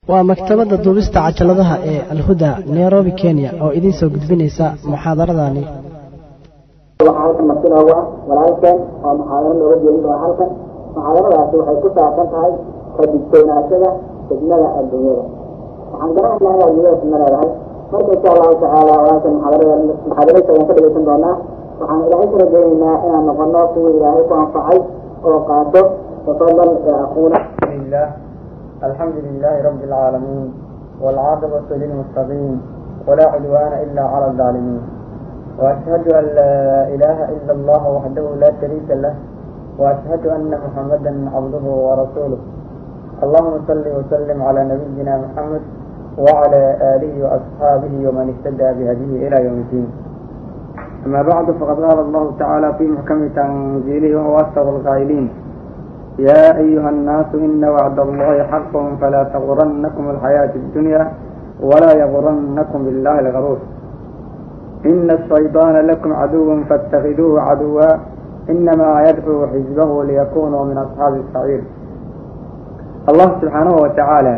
waa maktabadda duubista cajaladaha ee alhuda nairobi kenya oo idiin soo gudbinaysa muxaadaradani waxaa halkan marti noogu ah walaalkeen oo muxaadaro nooga jeedin doona halkan muxaadaradaasi waxay ku saabsan tahay ka digtoonaashada fitnada adduunyada waxaan garanaynaa inaad adduunyada fitna leedahay marka insha allahu tacaala walaalkan muxaadarada muxaadaraysa ayaan ka dhegeysan doonaa waxaan ilaahay ka rajaynaynaa inaan noqono kuwii ilaahay ku anfacay oo qaato tafadal ee aquuna لله الحمد لله رب العالمين والعاقبة للمتقين ولا عدوان إلا على الظالمين وأشهد أن لا إله إلا الله وحده لا شريك له وأشهد أن محمدا عبده ورسوله اللهم صل وسلم على نبينا محمد وعلى آله وأصحابه ومن اهتدى بهديه إلى يوم الدين أما بعد فقد قال الله تعالى في محكم تنزيله وهو أصدق القائلين يا أيها الناس إن وعد الله حق فلا تغرنكم الحياة الدنيا ولا يغرنكم بالله الغرور إن الشيطان لكم عدو فاتخذوه عدوا إنما يدعو حزبه ليكونوا من أصحاب السعير الله سبحانه وتعالى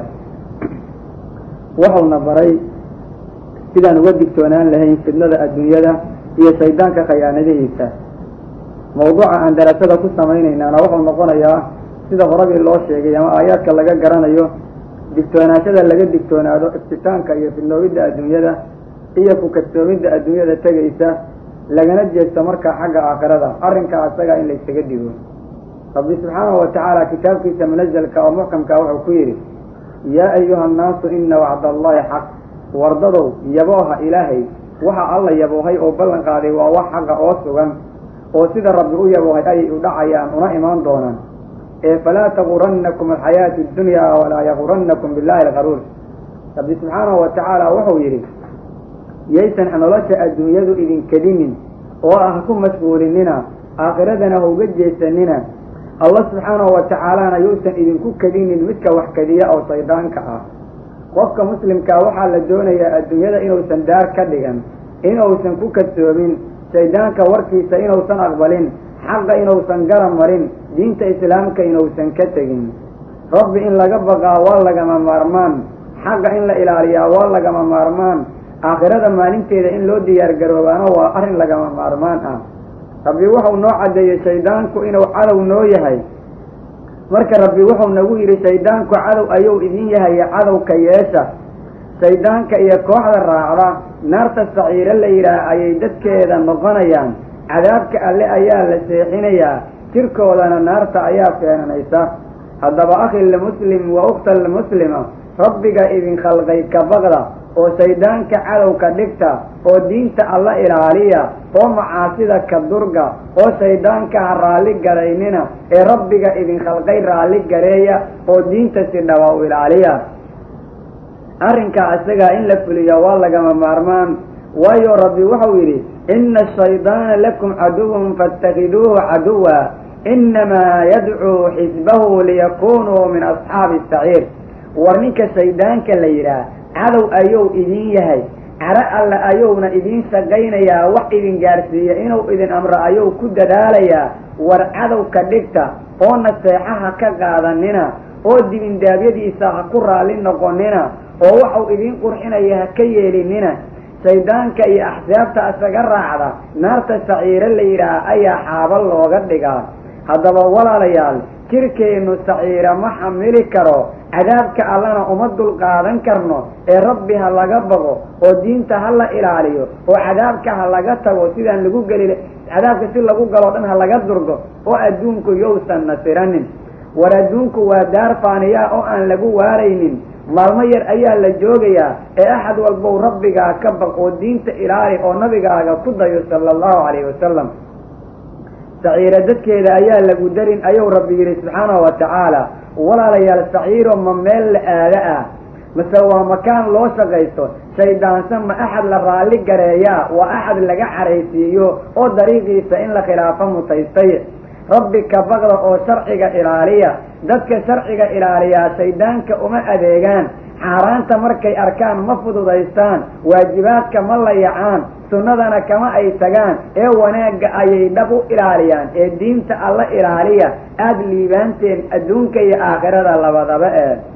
wuxuuna baray sidaan uga digtoonaan lahayn fidnada adduunyada iyo shaydaanka khayaanadihiisa mawduuca aan darasada ku samaynaynaana wuxuu noqonayaa sida horabii loo sheegay ama aayaadka laga garanayo digtoonaashada laga digtoonaado iftitaanka iyo fidnoobidda adduunyada iyo ku kadsoomidda adduunyada tegaysa lagana jeesto markaa xagga aakhirada arrinkaa asagaa in laysaga dhigo rabbi subxaanahu watacaala kitaabkiisa munazalka oo muxkamka wuxuu ku yidhi yaa ayuha annaasu ina wacda allahi xaq wardadow yabooha ilaahay waxa alla yaboohay oo ballan qaaday waa wax xaqa oo sugan oo sida rabbi u yaboohay ayay u dhacayaan una imaan doonaan ee falaa tagurannakum alxayaatu addunyaa walaa yagurannakum billahi algaruur rabbi subxaanahu wa tacaala wuxuu yidhi yaysan nolosha adduunyadu idinkedinin oo ah ku mashquulinina aakhiradana ha uga jeesanina allah subxaanahu wa tacaalana yuusan idinku kedinin midka wax kediya oo shaydaanka ah qofka muslimkaa waxaa la doonayaa adduunyada inuusan daar ka dhigan inuusan ku kadsoomin shaydaanka warkiisa inuusan aqbalin xaqa inuusan garab marin diinta islaamka inuusan ka tegin rabbi in laga baqaa waa lagama maarmaan xaqa in la ilaaliyaa waa lagama maarmaan aakhirada maalinteeda in loo diyaar garoobaana waa arrin lagama maarmaan ah rabbi wuxuu noo caddeeyey shaydaanku inuu cadow noo yahay marka rabbi wuxuu nagu yidhi shaydaanku cadow ayuu idin yahay cadowka yeesha shaydaanka iyo kooxda raacda naarta saciiro la yidhaah ayay dadkeeda noqonayaan cadaabka alle ayaa la seexinayaa jirkoodana naarta ayaa feenanaysa haddaba akhi lmuslim wa ukhta lmuslima rabbiga idin khalqay ka baqda oo shaydaanka cadowka dhigta oo diinta alla ilaaliya oo macaasida ka durga oo shaydaanka ha raalli garaynina ee rabbiga idin khalqay raalli gareeya oo diinta si dhaba u ilaaliya arrinkaa isagaa in la fuliya waa lagama maarmaan waayo rabbi wuxuu yidhi ina ashaydaana lakum caduwun faاtakiduuhu caduwa inamaa yadcuu xisbahu liyakunuu min asxaabi saciir war ninka shaydaanka la yidhaah cadow ayuu idin yahay caro alle ayuuna idiin shaqaynayaa wax idin gaarsiiya inuu idin amro ayuu ku dadaalayaa war cadow ka dhigta oo naseexaha ka qaadanina oo dibindaabyadiisa ha ku raalli noqonina oo waxau idiin qurxinaya ha ka yeelinina shaydaanka iyo axsaabta isaga raacda naarta saciiro la yidhaah ayaa xaaba looga dhigaa haddaba walaalayaal jirkeennu saciira ma xamili karo cadaabka allana uma dulqaadan karno ee rabbi ha laga baqo oo diinta ha la ilaaliyo oo cadaabka ha laga tago sidaan lagu geli cadaabka si lagu galoo dhan ha laga durgo oo adduunku yousan nasiranin war adduunku waa daar faaniyaa oo aan lagu waaraynin maalmo yar ayaa la joogayaa ee axad walbow rabbigaa ka baq oo diinta ilaali oo nabigaaga ku dayo sala allahu calayhi wasalam saciiro dadkeeda ayaa lagu darin ayuu rabbi yidhi subxaanahu wa tacaala walaalayaal saciiro ma meel la aada ah mase waa makaan loo shaqaysto shaydaansan ma axad la raalli gareeyaa waa axad laga caraysiiyo oo dariiqiisa in la khilaafo mutaystay rabbi ka baqda oo sharciga ilaaliya dadka sharciga ilaaliyaa shaydaanka uma adeegaan xaaraanta markay arkaan ma fududaystaan waajibaadka ma layacaan sunnadana kama ay tagaan ee wanaagga ayay dhab u ilaaliyaan ee diinta alla ilaaliya aada liibaanteen adduunka iyo aakhirada labadaba ee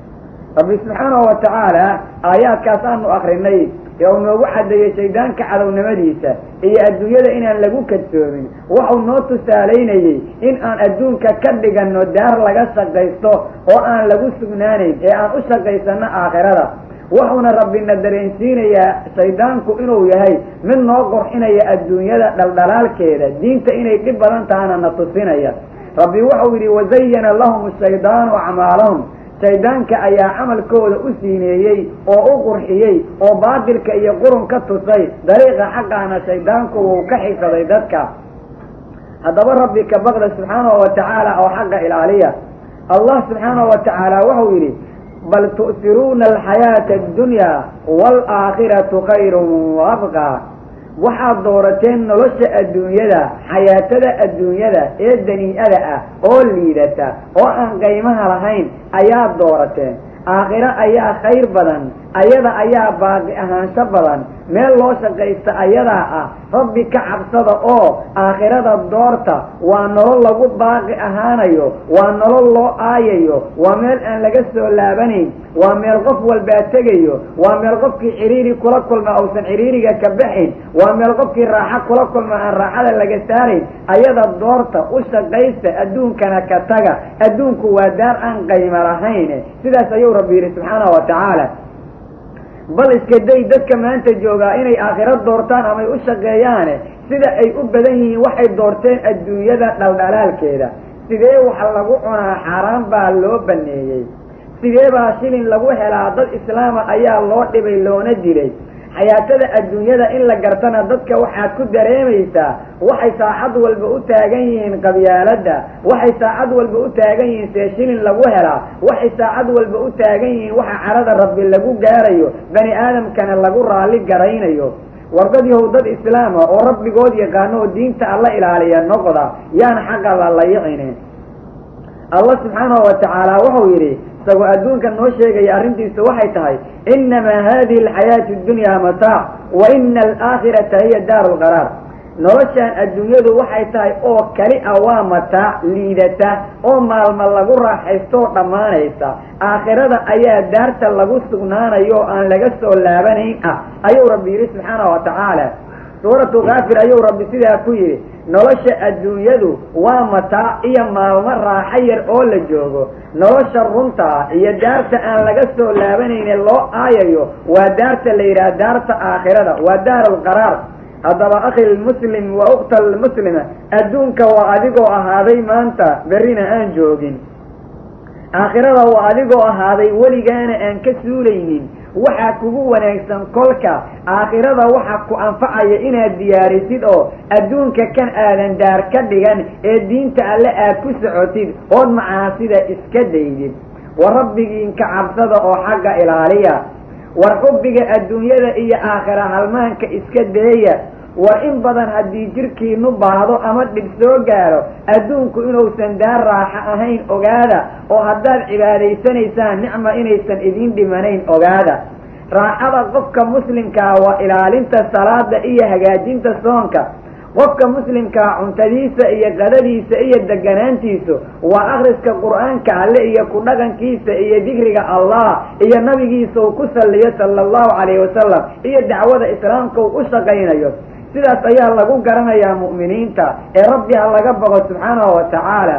rabbi subxaanahu wa tacaala aayaadkaas aanu akrinay ee uu noogu caddeeyey shaydaanka cadownimadiisa iyo adduunyada inaan lagu kadsoomin waxau noo tusaalaynayey in aan adduunka ka dhiganno daar laga shaqaysto oo aan lagu sugnaanayn ee aan u shaqaysanno aakhirada wuxuuna rabbina dareensiinayaa shaydaanku inuu yahay mid noo qurxinaya adduunyada dhaldhalaalkeeda diinta inay dhib badan tahana na tusinaya rabbi wuxuu yidhi wazayana lahum shaydaanu acmaalahum shaydaanka ayaa camalkooda u siineeyey oo u qurxiyey oo baatilka iyo qurun ka tusay dariiqa xaqaana shaydaanku wuu ka xigsaday dadka haddaba rabbi ka baqda subxaanahu wa tacaala oo xaqa ilaaliya allah subxaanahu wa tacaala wuxuu yidhi bal tu'siruuna alxayaata addunyaa waalaakhiratu khayrun wa abqaa waxaad doorateen nolosha adduunyada xayaatada adduunyada ee danii'ada ah oo liidata oo aan qaymaha lahayn ayaad doorateen aakhiro ayaa khayr badan ayada ayaa baaqi ahaansho badan meel loo shaqaysta ayadaa ah rabbi ka cabsada oo aakhirada doorta waa nolol lagu baaqi ahaanayo waa nolol loo aayayo waa meel aan laga soo laabanayn waa meel qof walbaa tegayo waa meel qofkii ciriiri kula kulma uusan ciriiriga ka baxayn waa meel qofkii raaxo kula kulma aan raaxada laga saarayn ayada doorta u shaqaysta adduunkana ka taga adduunku waa daar aan qayma lahayn sidaas ayuu rabbi yidhi subxaanahu wa tacaala bal iska day dadka maanta joogaa inay aakhiro doortaan amay u shaqeeyaane sida ay u badan yihiin waxay doorteen adduunyada dhaldhalaalkeeda sidee wax lagu cunaa xaaraan baa loo baneeyey sidee baa shilin lagu helaa dad islaama ayaa loo dhibay loona dilay xayaatada adduunyada in la gartana dadka waxaad ku dareemaysaa waxay saacad walba u taagan yihiin qabyaaladda waxay saacad walba u taagan yihiin see shilin lagu helaa waxay saacad walba u taagan yihiin waxa carada rabbi lagu gaarayo bani aadamkana lagu raalli garaynayo wardad yahow dad islaama oo rabbigood yaqaano oo diinta alla ilaaliya noqda yaana xaqa la layicine allah subxaanahu wa tacaala wuxuu yidhi isagoo adduunka noo sheegaya arrintiisu waxay tahay innamaa hadihi alxayaatu ddunyaa mataac wa ina alaakhirata hiya daaru lqaraar noloshaan adduunyadu waxay tahay oo kali a waa mataac liidata oo maalma lagu raaxaystoo dhammaanaysa aakhirada ayaa daarta lagu sugnaanayo oo aan laga soo laabanayn ah ayuu rabbi yidhi subxaanahu wa tacaala suuratu kaafir ayuu rabbi sidaa ku yidhi nolosha adduunyadu waa mataac iyo maalmo raaxo yar oo la joogo nolosha runtaa iyo daarta aan laga soo laabanayne loo aayayo waa daarta la yidhaha daarta aakhirada waa daar alqaraar haddaba akhi lmuslim wa ukhta almuslima adduunka waa adigoo ahaaday maanta berrina aan joogin aakhirada waa adigoo ahaaday weligaana aan ka suulaynin waxaa kugu wanaagsan kolka aakhirada waxa ku anfacaya inaad diyaarisid oo adduunka kan aadan daar ka dhigan ee diinta alle aad ku socotid ood macaasida iska daydid war rabbigiinka cabsada oo xagga ilaaliya war xubbiga adduunyada iyo aakhira halmaanka iska deeya war in badan haddii jirkiinu baahdo ama dhib soo gaaro adduunku inuusan daar raaxo ahayn ogaada oo haddaad cibaadaysanaysaan nicma inaysan idiin dhimanayn ogaada raaxada qofka muslimkaa waa ilaalinta salaada iyo hagaajinta soonka qofka muslimkaa cuntadiisa iyo qadadiisa iyo deganaantiisu waa akhriska qur-aanka alle iyo ku dhaqankiisa iyo dikriga allah iyo nabigiisa uu ku salliyo sala allahu calayhi wasalam iyo dacwada islaamka uu u shaqaynayo sidaas ayaa lagu garanayaa mu'miniinta ee rabbi ha laga boqo subxaanahu wa tacaala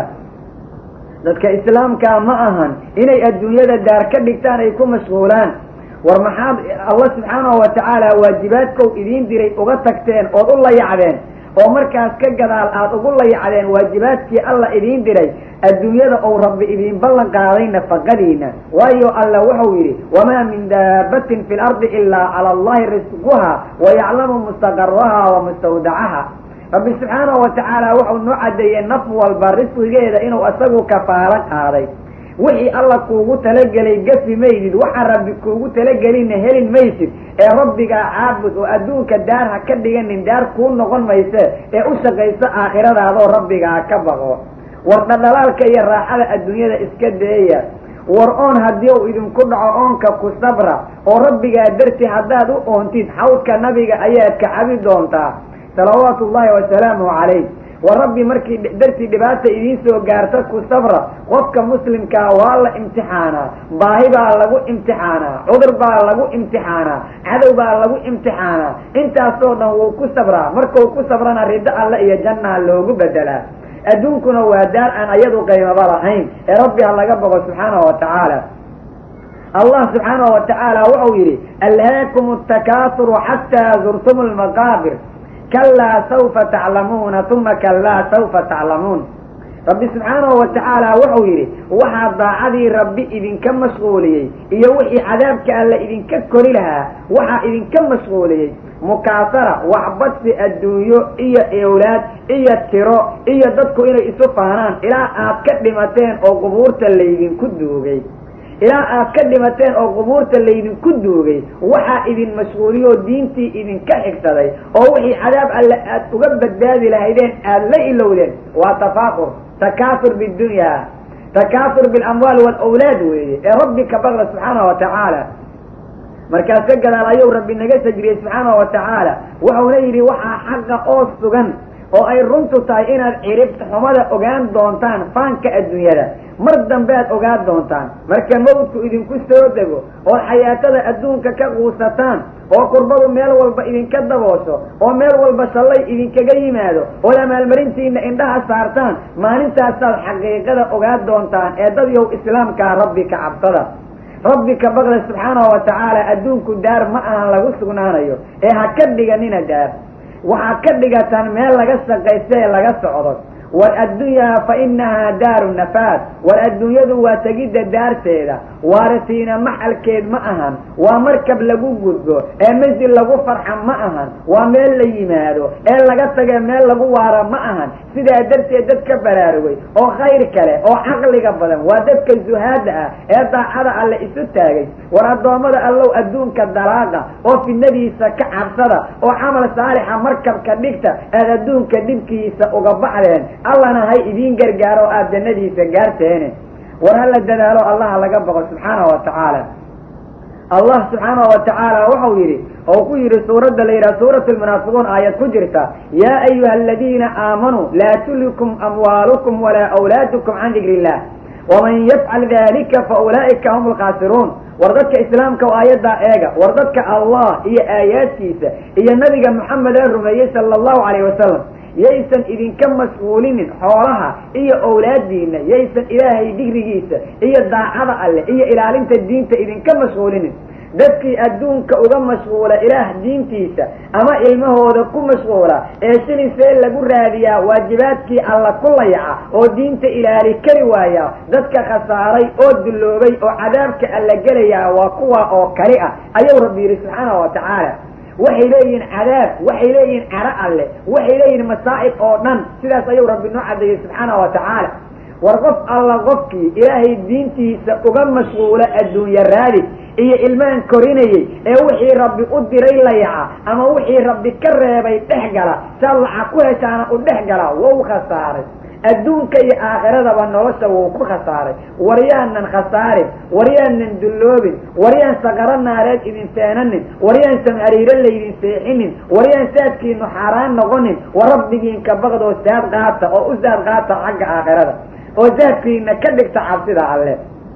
dadka islaamkaa ma ahan inay adduunyada daar ka dhigtaan ay ku mashquulaan war maxaad allah subxaanahu wa tacaala waajibaadkow idiin diray uga tagteen ood u layacdeen oo markaas ka gadaal aada ugu layacdeen waajibaadkii alla idiin diray adduunyada ou rabbi idiin ballan qaaday nafaqadiina waayo alla wuxuu yidhi wamaa min daabatin fi lardi ilaa cala allahi risquha wa yaclamu mustaqaraha wa mustawdacaha rabbi subxaanahu wa tacaala wuxuu noo caddeeyey naf walba risqigeeda inuu isagu kafaalo qaaday wixii alla kuugu talagelay gafi maydid waxaa rabbi kuugu talagelinna helin maysid ee rabbigaa caabud oo adduunka daar ha ka dhiganin daar kuu noqon mayse ee u shaqayso aakhiradaadoo rabbigaa ka baqo war dhadhalaalka iyo raaxada adduunyada iska deeya war oon haddii uu idinku dhaco oonka ku sabra oo rabbigaa darti haddaad u oontid xawdka nabiga ayaad ka cabi doontaa salawaatu ullahi wasalaamu calayh war rabbi markii dartii dhibaata idiin soo gaarta ku sabra qofka muslimkaa waa la imtixaanaa baahi baa lagu imtixaanaa cudur baa lagu imtixaanaa cadow baa lagu imtixaanaa intaasoo dhan wuu ku sabraa markuu ku sabrana riddo alle iyo jannaa loogu bedelaa adduunkuna waa daar aan ayadu qaymaba lahayn ee rabbi ha laga boqo subxaanahu wa tacaala allah subxaanahu wa tacaala wuxuu yidhi alhaakum atakaasuru xataa zurtum lmaqaabir kalaa saufa taclamuuna uma kalaa saufa taclamuun rabbi subxaanahu wa tacaala wuxuu yidhi waxaa daacadii rabbi idinka mashquuliyey iyo wixii cadaabka alla idinka kori lahaa waxaa idinka mashquuliyey mukaasara waxbadsi adduunyo iyo ewlaad iyo tiro iyo dadku inay isu faanaan ilaa aad ka dhimateen oo qubuurta laydinku duugay ilaa aad ka dhimateen oo qubuurta laydinku duugay waxaa idin mashquuliyoo diintii idinka xigsaday oo wixii cadaab alle aad uga badbaadi lahaydeen aada la ilowdeen waa tafaakur takaasur biddunyaa takaasur bilamwaal waalawlaad weeye ee rabbi ka baqda subxaanahu wa tacaala markaas ka gadaal ayuu rabbi naga sajriyey subxaanahu wa tacaala wuxuuna yidhi waxaa xaqa oo sugan oo ay runtu tahay inaad ciribta xumada ogaan doontaan faanka adduunyada mar dambe aad ogaan doontaan marka mawdku idinku soo dego oo xayaatada adduunka ka quusataan oo qurbadu meel walba idinka daboosho oo meel walba shallay idinkaga yimaado oo amaalmarintiina indhaha saartaan maalintaasaad xaqiiqada ogaan doontaan ee dadyow islaamkaa rabbi ka cabsada rabbi ka baqda subxaanahu wa tacaala adduunku daar ma ahan lagu sugnaanayo ee ha ka dhiganina daar waxaad ka dhigataan meel laga shaqaysta ee laga socdo war addunyaa fa inahaa daaru nafaad war adduunyadu waa tegidda daarteeda waaratiina maxalkeed ma ahan waa markab lagu gudbo ee masjid lagu farxa ma ahan waa meel la yimaado ee laga tage meel lagu waara ma ahan sidaa darteed dadka baraarugay oo khayr kale oo caqliga badan waa dadka zuhaada ah ee daacada alle isu taagay war addoommada allow adduunka dalaaqa oo fidnadiisa ka cabsada oo camal saalixa markabka dhigta aad adduunka dhibkiisa uga baxdeen allana hay idiin gargaaro aada jannadiisa gaarteene war hala dadaalo allaha laga boqo subxaanahu wa tacaala allah subxaanahu wa tacaala wuxuu yidhi oo ku yidhi suuradda la yidhaha suurat lmunaafiquun aayad ku jirta yaa ayuha aladiina aamanuu laa tulikum amwaalukum walaa awlaadukum can dikri illah waman yafcal dalika fa ulaa'ika hum lkhaasiruun war dadka islaamka oo aayaddaa eega war dadka allah iyo aayaadkiisa iyo nabiga moxamed ee rumeeyey sala allahu calayh wasalam yaysan idinka mashquulinin xoolaha iyo owlaadiina yaysan ilaahay digrigiisa iyo daacada alleh iyo ilaalinta diinta idinka mashquulinin dadkii adduunka uga mashquula ilaah diintiisa ama ilmahooda ku mashquula ee shilisee lagu raadiyaa waajibaadkii alla ku layaca oo diinta ilaali kari waaya dadka khasaaray oo dulloobay oo cadaabka alla gelayaa waa kuwa oo kali ah ayuu rabbi yidhi subxaanahu wa tacaala waxay leeyihiin cadaab waxay leeyihiin caro alle waxay leeyihiin masaa'ib oo dhan sidaas ayuu rabbi noo cadeeyey subxaanahu wa tacaala war qof alla qofkii ilaahay diintiisa uga mashquula adduunya raadis iyo ilmaan korinayey ee wixii rabbi u diray layaca ama wixii rabbi ka reebay dhex gala saad lacag ku heshaana u dhex gala wou khasaaray adduunka iyo aakhiradaba nolosha wuu ku khasaaray waryaanan khasaarin waryaanan dulloobin waryaan saqaro naareed idin feenanin waryaan samhariiro laydin seexinin waryaan saadkiinu xaaraan noqonin wa rabbigiinka baqdoo saad qaata oo u saad qaata xagga aakhirada oo saadkiina ka dhigta cabsida alle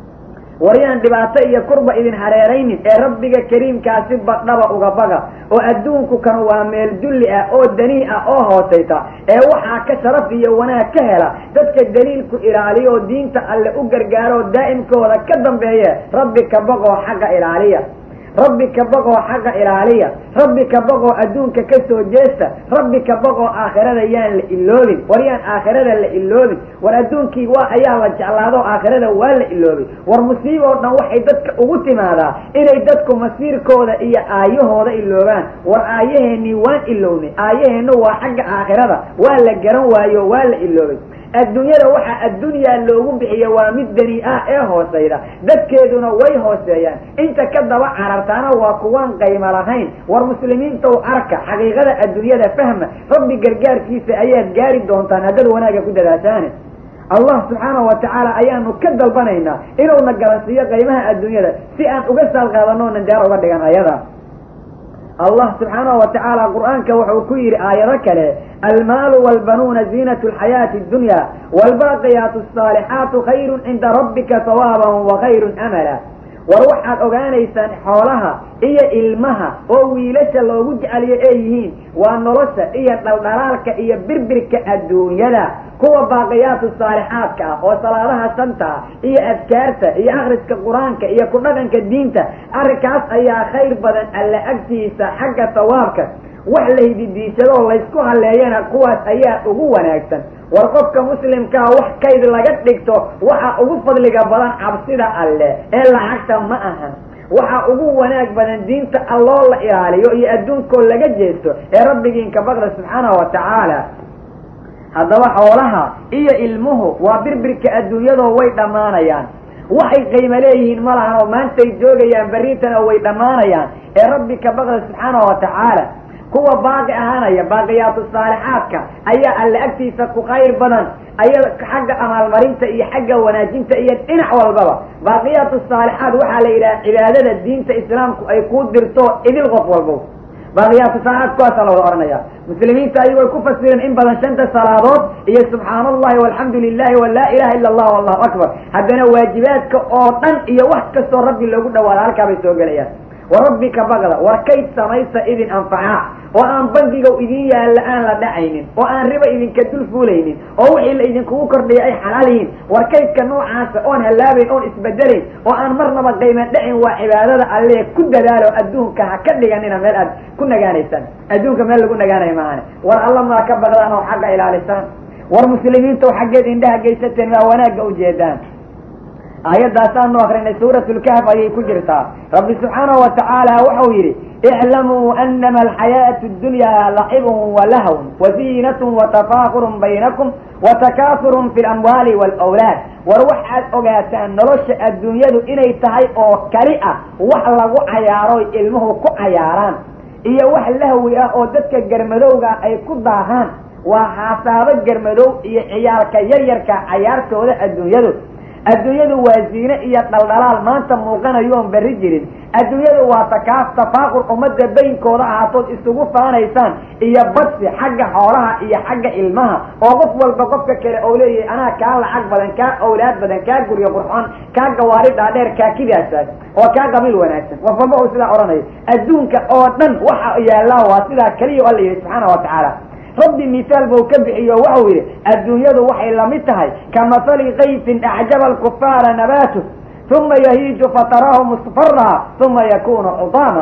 waryaan dhibaato iyo kurba idin hareeraynin ee rabbiga kariimkaasi badhaba uga baga oo adduunku kan waa meel dulli ah oo danii ah oo hoosayta ee waxaa ka sharaf iyo wanaag ka hela dadka daliilku ilaaliya oo diinta alle u gargaaro oo daa'imkooda ka dambeeye rabbi ka baqoo xagga ilaaliya rabbi ka baqoo xagga ilaaliya rabbi ka baqoo adduunka ka soo jeesta rabbi ka baqoo aakhirada yaan la iloobin war yaan aakhirada la iloobin war adduunkii waa ayaa la jeclaado aakhirada waa la iloobin war musiiba oo dhan waxay dadka ugu timaadaa inay dadku masiirkooda iyo aayahooda iloobaan war aayaheenii waan ilownay aayaheennu waa xagga aakhirada waa la garan waayo waa la iloobay adduunyada waxaa addunyaa loogu bixiya waa mid dani ah ee hoosayda dadkeeduna way hooseeyaan inta ka daba carartaana waa kuwaan qaymo lahayn war muslimiintow arka xaqiiqada adduunyada fahma rabbi gargaarkiisa ayaad gaari doontaan haddaad wanaagga ku dadaashaane allah subxaanahu wa tacaala ayaanu ka dalbanaynaa inuuna garansiiyo qaymaha adduunyada si aan uga saal qaadano nan jaar uga dhigan ayada allah subxaanahu wa tacaala qur'aanka wuxuu ku yidhi aayado kale almaalu walbanuuna ziinatu alxayaati addunya waalbaaqiyaatu asaalixaatu khayrun cinda rabbika sawaaban wa khayrun amala war waxaad ogaanaysaan xoolaha iyo ilmaha oo wiilasha loogu jeceliyo ay yihiin waa nolosha iyo dhaldhalaalka iyo birbirka adduunyada kuwa baaqiyaatu saalixaadka ah oo salaadaha shanta iyo adkaarta iyo akhriska qur-aanka iyo ku dhaqanka diinta arrinkaas ayaa khayr badan alla agtiisa xagga sawaabka wax laydidiishadoo laysku halleeyana kuwaas ayaa ugu wanaagsan war qofka muslimkaa wax kayd laga dhigto waxa ugu fadliga badan cabsida alle ee lacagta ma ahan waxa ugu wanaag badan diinta alloo la ilaaliyo iyo adduunkoo laga jeesto ee rabbigiinka baqda subxaanahu wa tacaala haddaba xoolaha iyo ilmuhu waa birbirka adduunyadoo way dhammaanayaan waxay qiimo leeyihiin ma lahan oo maantay joogayaan berritana way dhammaanayaan ee rabbi ka baqda subxaanahu wa tacaala kuwa baaqi ahaanaya baaqiyaatu saalixaadka ayaa alle agtiisa ku khayr badan aya xagga amaalmarinta iyo xagga wanaajinta iyo dhinac walbaba baaqiyaatu saalixaad waxaa la yidhaha cibaadada diinta islaamku ay kuu dirto idil qof walbo baaqiyaatu saalixaad kuwaasa la wada ohanaya muslimiinta ayagu ay ku fasireen in badan shanta salaadood iyo subxaana allahi walxamdu lilahi wa laa ilaha illa allah allahu akbar haddana waajibaadka oo dhan iyo wax kastoo rabbi loogu dhawaado halkaa bay soo gelayaan wa rabbika baqda war kayd samaysa idin anfacaa oo aan bangigow idin yaalla aan la dhacaynin oo aan riba idinka dul fuulaynin oo wixii la idinkugu kordhiya ay xalaal yihiin war kaydka noocaasa oon hallaabayn oon isbedelayn oo aan marnaba qayman dhacin waa cibaadada allee ku dadaalo adduunka ha ka dhiganina meel aad ku nagaanaysaan adduunka meel lagu nagaanayo maahane war alla maa ka baqdaan oo xagga ilaalisaan war muslimiinta oo xaggeed indhaha geysateen maa wanaagga ujeedaan aayadaasaanu akrinay suurat lkahf ayay ku jirtaa rabbi subxaanahu wa tacaala wuxuu yidhi iclamuu anama alxayaatu ddunyaa lacibun walahwn waziinatun watafaakurun baynakum watakaasurun fi lamwaali waalawlaad war waxaad ogaataan nolosha adduunyadu inay tahay oo kali ah wax lagu cayaaroy ilmuhu ku cayaaraan iyo wax lahwi ah oo dadka garmadowga ay ku daahaan waa xaasaabo garmadow iyo ciyaalka yaryarka cayaartooda adduunyadu adduunyadu waa ziine iyo dhaldhalaal maanta muuqanayoon berri jirin adduunyadu waa takaaf tafaaqur ummadda baynkooda ahaatood isugu faanaysaan iyo badsi xagga xoolaha iyo xagga ilmaha oo qof walba qofka kale oo leeyahay anaa kaa lacag badan kaa awlaad badan kaa guryo qurxoon kaa gawaari dhaadheer kaa kidaasaas oo kaa qabiil wanaagsan qof walba uu sidaa odhanayo adduunka oo dhan waxa yaallaa waa sidaa keliya alla yihi subxaana wa tacaala rabbi mihaal buu ka bixiyo waxau yidhi adduunyadu waxay lamid tahay ka mathali kayfin acjaba alkufaara nabaatu uma yahiiju fataraahu musfara uma yakunu xudaama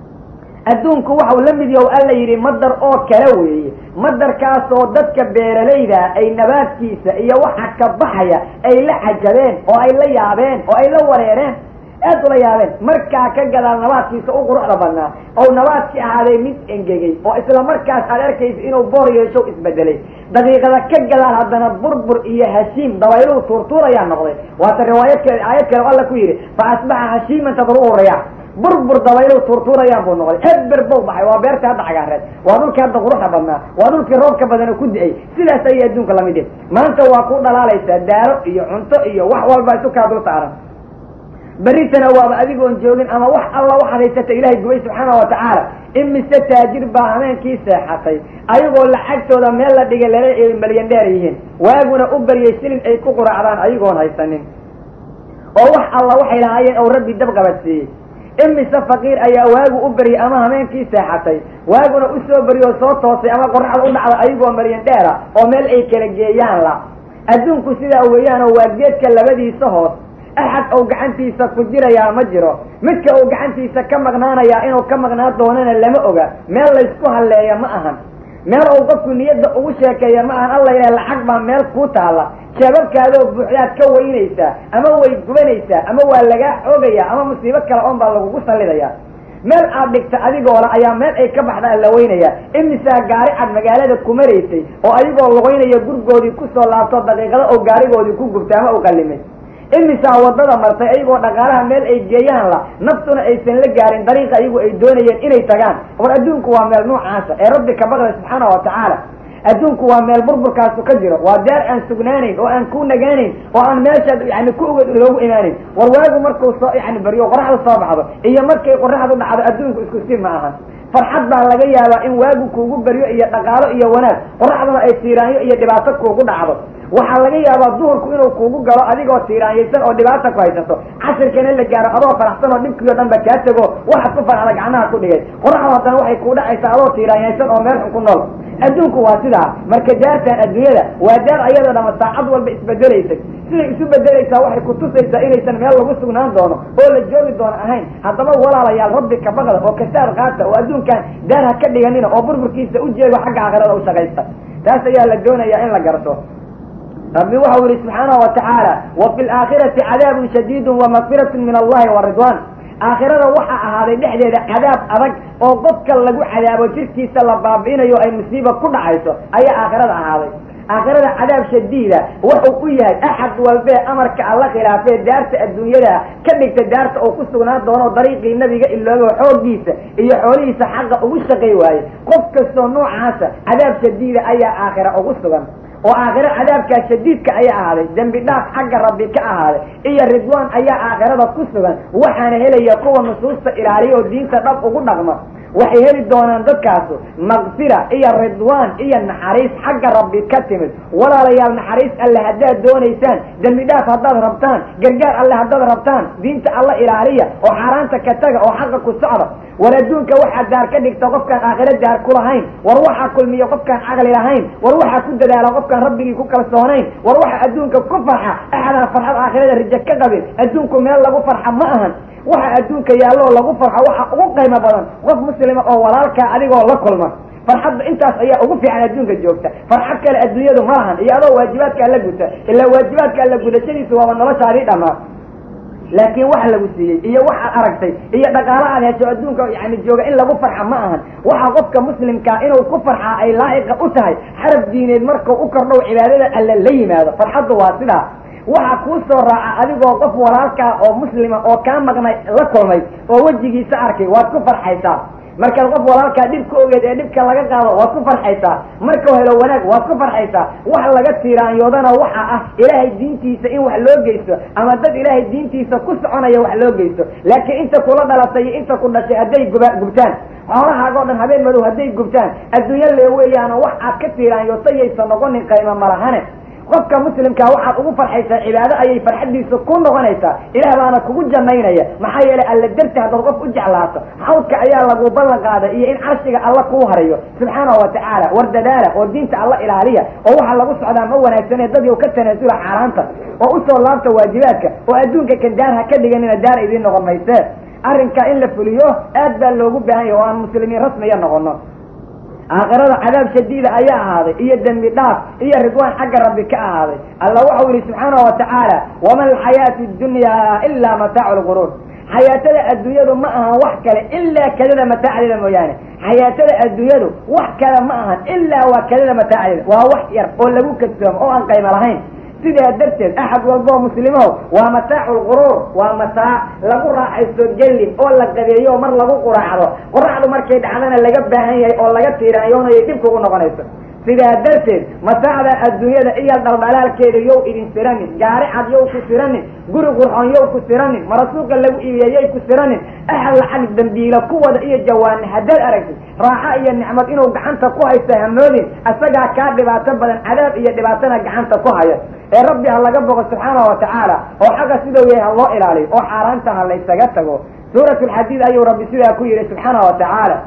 adduunku waxau la mid yahow alla yidhi madar oo kale weeye madarkaasoo dadka beeralayda ay nabaadkiisa iyo waxa ka baxaya ay la cajabeen oo ay la yaabeen oo ay la wareereen aad ula yaabeen markaa ka gadaal nabaadkiisa u quruxda badnaa ou nabaadkii ahaaday mid engegay oo isla markaas aad arkaysa inuu boor yeesho isbedelay daqiiqada ka gadaal haddana burbur iyo hashiim dabayluhu tuurtuurayaa noqday waata riwaayad kale aayad kale o alla ku yidhi fa asbaxa hashiiman tadruhu riyax burbur dabayluhu tuurtuurayaan buu noqday eber bow baxay waa beerta hadda cagaareed waa dhulkii hadda quruxda badnaa waa dhulkii roobka badan oo ku di-ay sidaas ayay adduunka lamid yahay maanta waa ku dhalaalaysaa daaro iyo cunto iyo wax walba isu kaa dul saaran berritana waaba adigoon joogin ama wax alla waxaad haysata ilaahay gubay subxaana wa tacaala imise taajir baa hameenkii seexatay ayagoo lacagtooda meel la dhigay lala ay malyan dheer yihiin waaguna u baryay silin ay ku quraacdaan ayagoon haysanin oo wax alla waxay lahaayeen ou rabbi dab qabadsiiyey imise faqiir ayaa waagu u baryay ama hameenkii seexatay waaguna usoo baryoo soo toosay ama qoraxda u dhacda ayagoo malyan dheera oo meel ay kala geeyaan la adduunku sidaa weeyaanoo waa geedka labadiisa hoos axad ou gacantiisa ku jirayaa ma jiro midka uu gacantiisa ka maqnaanayaa inuu ka maqnaan doonana lama oga meel laysku halleeya ma ahan meel uu qofku niyadda ugu sheekeeya ma ahan alla ilaha lacag baa meel kuu taalla jeebabkaadoo buuxdaad ka weynaysaa ama way gubanaysaa ama waa lagaa xoogayaa ama musiibo kale oon baa lagugu sallidayaa meel aad dhigta adigoola ayaa meel ay ka baxdaa la weynaya imisaa gaari cad magaalada ku maraysay oo adigoo lugaynaya gurgoodii kusoo laabto daqiiqada oo gaarigoodii ku gubta ama u qallimay imisaa wadada martay ayagoo dhaqaalaha meel ay geeyaan la naftuna aysan la gaarin dariiqa ayagu ay doonayeen inay tagaan war adduunku waa meel noocaasa ee rabbi ka baqda subxaana wa tacaala adduunku waa meel burburkaasu ka jiro waa daar aan sugnaanayn oo aan ku nagaanayn oo aan meeshaad yani ku ogeed loogu imaanayn war waagu markuu soo yani baryo qoraxdu soo baxdo iyo markay qoraxdu dhacdo adduunku isku si ma ahan farxad baa laga yaabaa in waagu kuugu baryo iyo dhaqaalo iyo wanaag qoraxduna ay tiiraanyo iyo dhibaato kuugu dhacdo waxaa laga yaabaa duhurku inuu kuugu galo adigoo tiiraanyaysan oo dhibaata ku haysato cashirkana la gaaro adoo faraxsan oo dhibkii o dhan ba kaa tego waxaad ku farxda gacmaha ku dhigay qoraxdu haddana waxay kuu dhacaysaa adoo tiiraanyaysan oo meel xun ku nool adduunku waa sidaa marka daartaan adduunyada waa daar ayadoo dhama saacad walba isbedelaysay siday isu bedelaysaa waxay kutusaysaa inaysan meel lagu sugnaan doono oo la joogi doono ahayn haddaba walaalayaal rabbi ka baqda oo kasaar qaata oo adduunkan daar ha ka dhiganina oo burburkiisa u jeego xagga aakhirada u shaqaysta taas ayaa la doonayaa in la garto rabbi waxau yihi subxaanahu watacaala wa fi laakhirati cadaabun shadiidun wa makfiratun min allahi wa ridwan aakhirada waxaa ahaaday dhexdeeda cadaab adag oo qofka lagu cadaabo jirkiisa la baabi'inayo ay musiiba ku dhacayso ayaa aakhirada ahaaday aakhirada cadaab shadiida wuxuu u yahay axad walbee amarka alla khilaafee daarta adduunyada ka dhigta daarta oo ku sugnaan doono dariiqii nabiga iloogo xooggiisa iyo xoolihiisa xaqa ugu shaqay waaye qof kastoo noocaasa cadaab shadiida ayaa aakhira ugu sugan oo aakhiro cadaabkaa shadiidka ayaa ahaaday dembi dhaaf xagga rabbi ka ahaaday iyo ridwaan ayaa aakhirada ku sugan waxaana helaya kuwa nusuusta ilaaliya oo diinta dhab ugu dhaqma waxay heli doonaan dadkaasu makfira iyo ridwaan iyo naxariis xagga rabbi ka timid walaalayaal naxariis alle haddaad doonaysaan dembi dhaaf haddaad rabtaan gargaar alle haddaad rabtaan diinta alla ilaaliya oo xaaraanta ka taga oo xaqa ku socda war adduunka waxaa daar ka dhigta qofkaan aakhiro daar ku lahayn war waxaa kulmiya qofkaan caqli lahayn war waxaa ku dadaala qofkaan rabbigii ku kalsoonayn war waxaa adduunka ku farxa axadaan farxad aakhirada rijo ka qabin adduunku meel lagu farxa ma ahan waxa adduunka yaalloo lagu farxo waxa ugu qiimo badan qof muslima oo walaalkaa adigoo la kulma farxadda intaas ayaa ugu fiican adduunka joogta farxad kale adduunyadu ma lahan iyo adoo waajibaadka alla guta ilaa waajibaadka alla gudashadiisu waaba noloshaadii dhammaa laakiin wax lagu siiyey iyo waxaad aragtay iyo dhaqaalo aad hesho adduunka yani jooga in lagu farxa ma ahan waxa qofka muslimkaa inuu ku farxaa ay laa'iqa u tahay xarab diineed markuu u kordhow cibaadada alle la yimaado farxaddu waa sidaa waxaa kuu soo raaca adigoo qof walaalkaa oo muslima oo kaa maqnay la kulmay oo wejigiisa arkay waad ku farxaysaa markaad qof walaalkaa dhib ka ogeed ee dhibka laga qaado waad ku farxaysaa markuu helo wanaag waad ku farxaysaa wax laga tiiraanyoodana waxa ah ilaahay diintiisa in wax loo geysto ama dad ilaahay diintiisa ku soconaya wax loo geysto laakiin inta kula dhalatay iyo inta ku dhashay hadday guba gubtaan xoolahaagoo dhan habeen madow hadday gubtaan adduunyo lee weeyaana wax aad ka tiiraanyootayaysa noqonin qaymo malahane qofka muslimkaa waxaad ugu farxaysaa cibaado ayay farxaddiisa ku noqonaysaa ilaah baana kugu janaynaya maxaa yeelay alla darti haddaad qof u jeclaato xawdka ayaa lagu ballan qaaday iyo in carshiga alla kuu harayo subxaanahu watacaala war dadaala oo diinta alla ilaaliya oo waxaa lagu socdaa ma wanaagsane dadii ka tanaasula xaaraanta oo usoo laabta waajibaadka oo adduunka kan daar ha ka dhiganina daar idiin noqon maysee arrinkaa in la fuliyo aad baa loogu baahan yahy oo aan muslimiin rasmiya noqono aakhirada cadaab shadiida ayaa ahaaday iyo dembi dhaaf iyo ridwaan xagga rabbi ka ahaaday alla waxau yihi subxaanahu watacaala wama alxayaatu dunyaa ilaa mataacu lguruur xayaatada adduunyadu ma ahan wax kale ilaa kadada mataacdeeda mooyaane xayaatada adduunyadu wax kale ma ahan ilaa waa kadada mataacdeeda waa wax yar oo lagu kadsoomo oo aan qaymo lahayn sidaa darteed axad walboo muslimow waa mataacu lquruur waa mataac lagu raaxaysto gelin oo la qabeeyo oo mar lagu quraacdo qoraxdu markay dhacdana laga baahan yahay oo laga tiiraanyoonayo dhib kugu noqonayso sidaa darteed mataacda adduunyada iyo dhaldhalaalkeeda yow idin siranin gaari cad yow ku siranin guri qurxoon yow ku siranin marasuuqa lagu iibiya yay ku siranin axad lacag dambiila kuwada iyo jawaani haddaad aragtid raaxo iyo nicmad inuu gacanta ku haysto hamoodin isagaa kaa dhibaato badan cadaab iyo dhibaatana gacanta ku haya ee rabbi ha laga boqo subxaanahu watacaala oo xagga sidau yahay ha loo ilaaliyo oo xaaraanta ha laysaga tago suurat lxadiid ayuu rabbi sidaa ku yihi subxaanahu watacaala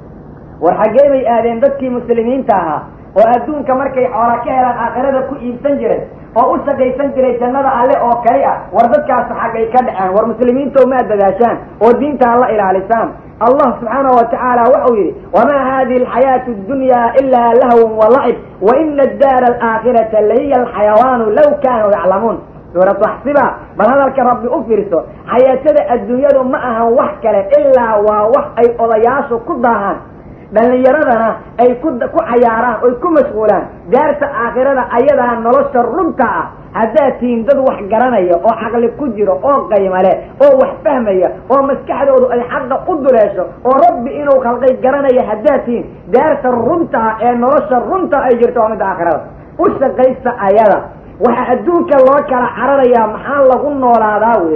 war xaggee bay aadeen dadkii muslimiinta ahaa oo adduunka markay xoola ka helaan aakhirada ku iibsan jiray oo u shaqaysan jiray jannada alle oo kali ah war dadkaas xaggay ka dhaceen war muslimiinta maad dadaashaan oo diinta ha la ilaalisaan allah subxaanahu watacaala waxau yihi wamaa hadihi alxayaatu اdunyaa ilaa lahwun walacib waina addaara alaakhirata lahiya alxayawaanu law kaanuu yaclamuun suuratu axsiba bal hadalka rabbi u fiirso xayaatada adduunyadu ma ahan wax kale ilaa waa wax ay odayaashu ku daahaan dhallinyaradana ay ku ku cayaaraan oy ku mashquulaan daarta aakhirada ayadaa nolosha runta ah haddaad tihiin dad wax garanaya oo caqli ku jiro oo qayma leh oo wax fahmaya oo maskaxdoodu ay xaqa u duleesho oo rabbi inuu khalqay garanaya haddaad tihiin daarta runta ah ee nolosha runta ay jirto waa midda aakhirada u shaqaysta ayada waxaa adduunka loo kala cararayaa maxaa lagu noolaadaa weeye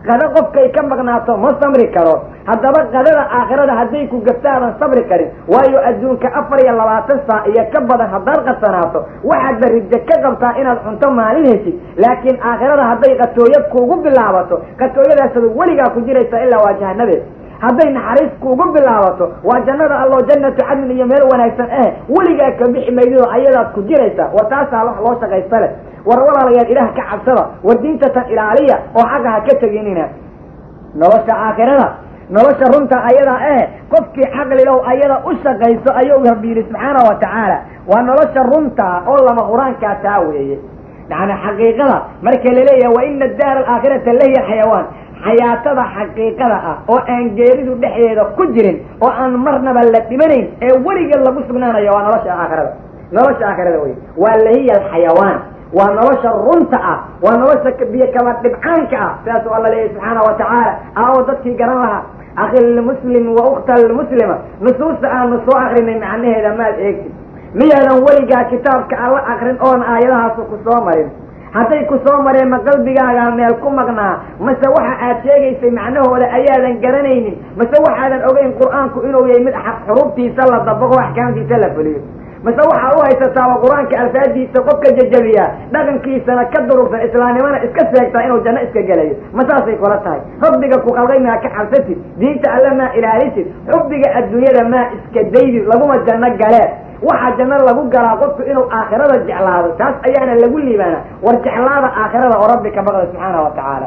qado qofkay ka maqnaato ma samri karo haddaba qadada aakhirada hadday ku gaftaadan sabri karin waayo adduunka afar iyo labaatan saac iyo ka badan haddaad qasanaato waxaad barijo ka qabtaa inaad cunto maalin heshid laakiin aakhirada hadday qatooyo kuugu bilaabato qatooyadaasada weligaa ku jiraysa ilaa waa jahanadeed hadday naxariis kuugu bilaabato waa jannada allo jannatu cadnin iyo meel wanaagsan eh weligaa ka bixi maydido ayadaad ku jiraysaa wa taasaa wax loo shaqaysta leh war walaalayaal ilaah ka cabsada war diintatan ilaaliya oo xagga ha ka teginina nolosha aakhirada nolosha runta ayadaa eh qofkii caqlilow ayada u shaqayso ayuu rabbi yidhi subxaana wa tacaala waa nolosha runtaa oo lama huraankaa taa weeye yani xaqiiqada marka laleeyahay wa ina daara alaakhirata lahiya xayawaan xayaatada xaqiiqada ah oo aan geeridu dhexdeeda ku jirin oo aan marnaba la dhimanayn ee weligeed lagu sugnaanayo waa nolosha aakhirada nolosha aakhirada wey waa lahiya alxayawaan waa nolosha runta ah waa nolosha biyo kaba dhibcaanka ah sidaasuu alla leeyahy subxaana wa tacaala aawo dadkii garan lahaa akhi lmuslim wa ukhta lmuslima nusuusta aanu soo akrinay macnaheeda maad eegtid miyaadan weligaa kitaabka alla akrin oon aayadahaasu ku soo marin hadday ku soo mareen ma qalbigaagaa meel ku maqnaa mase waxa aad sheegaysay macnahooda ayaadan garanaynin mase waxaadan ogeyn qur-aanku inuu yahay mid xuruuftiisa la dabaqo axkaamtiisa la fuliyo mase waxaa u haysataaba qur-aanka alfaadiisa qofka jajabiyaa dhaqankiisana ka durugsan islaamnimana iska sheegtaa inuu janno iska gelayo ma saasay kula tahay rabbiga ku qalday maa ka cabsatid diinta alle maa ilaalisid xubbiga adduunyada maa iska daydid laguma janno galee waxaa janno lagu galaa qofku inuu aakhirada jeclaado taas ayaana lagu liibaana war jeclaada aakhirada oo rabbi ka baqda subxaana wa tacaala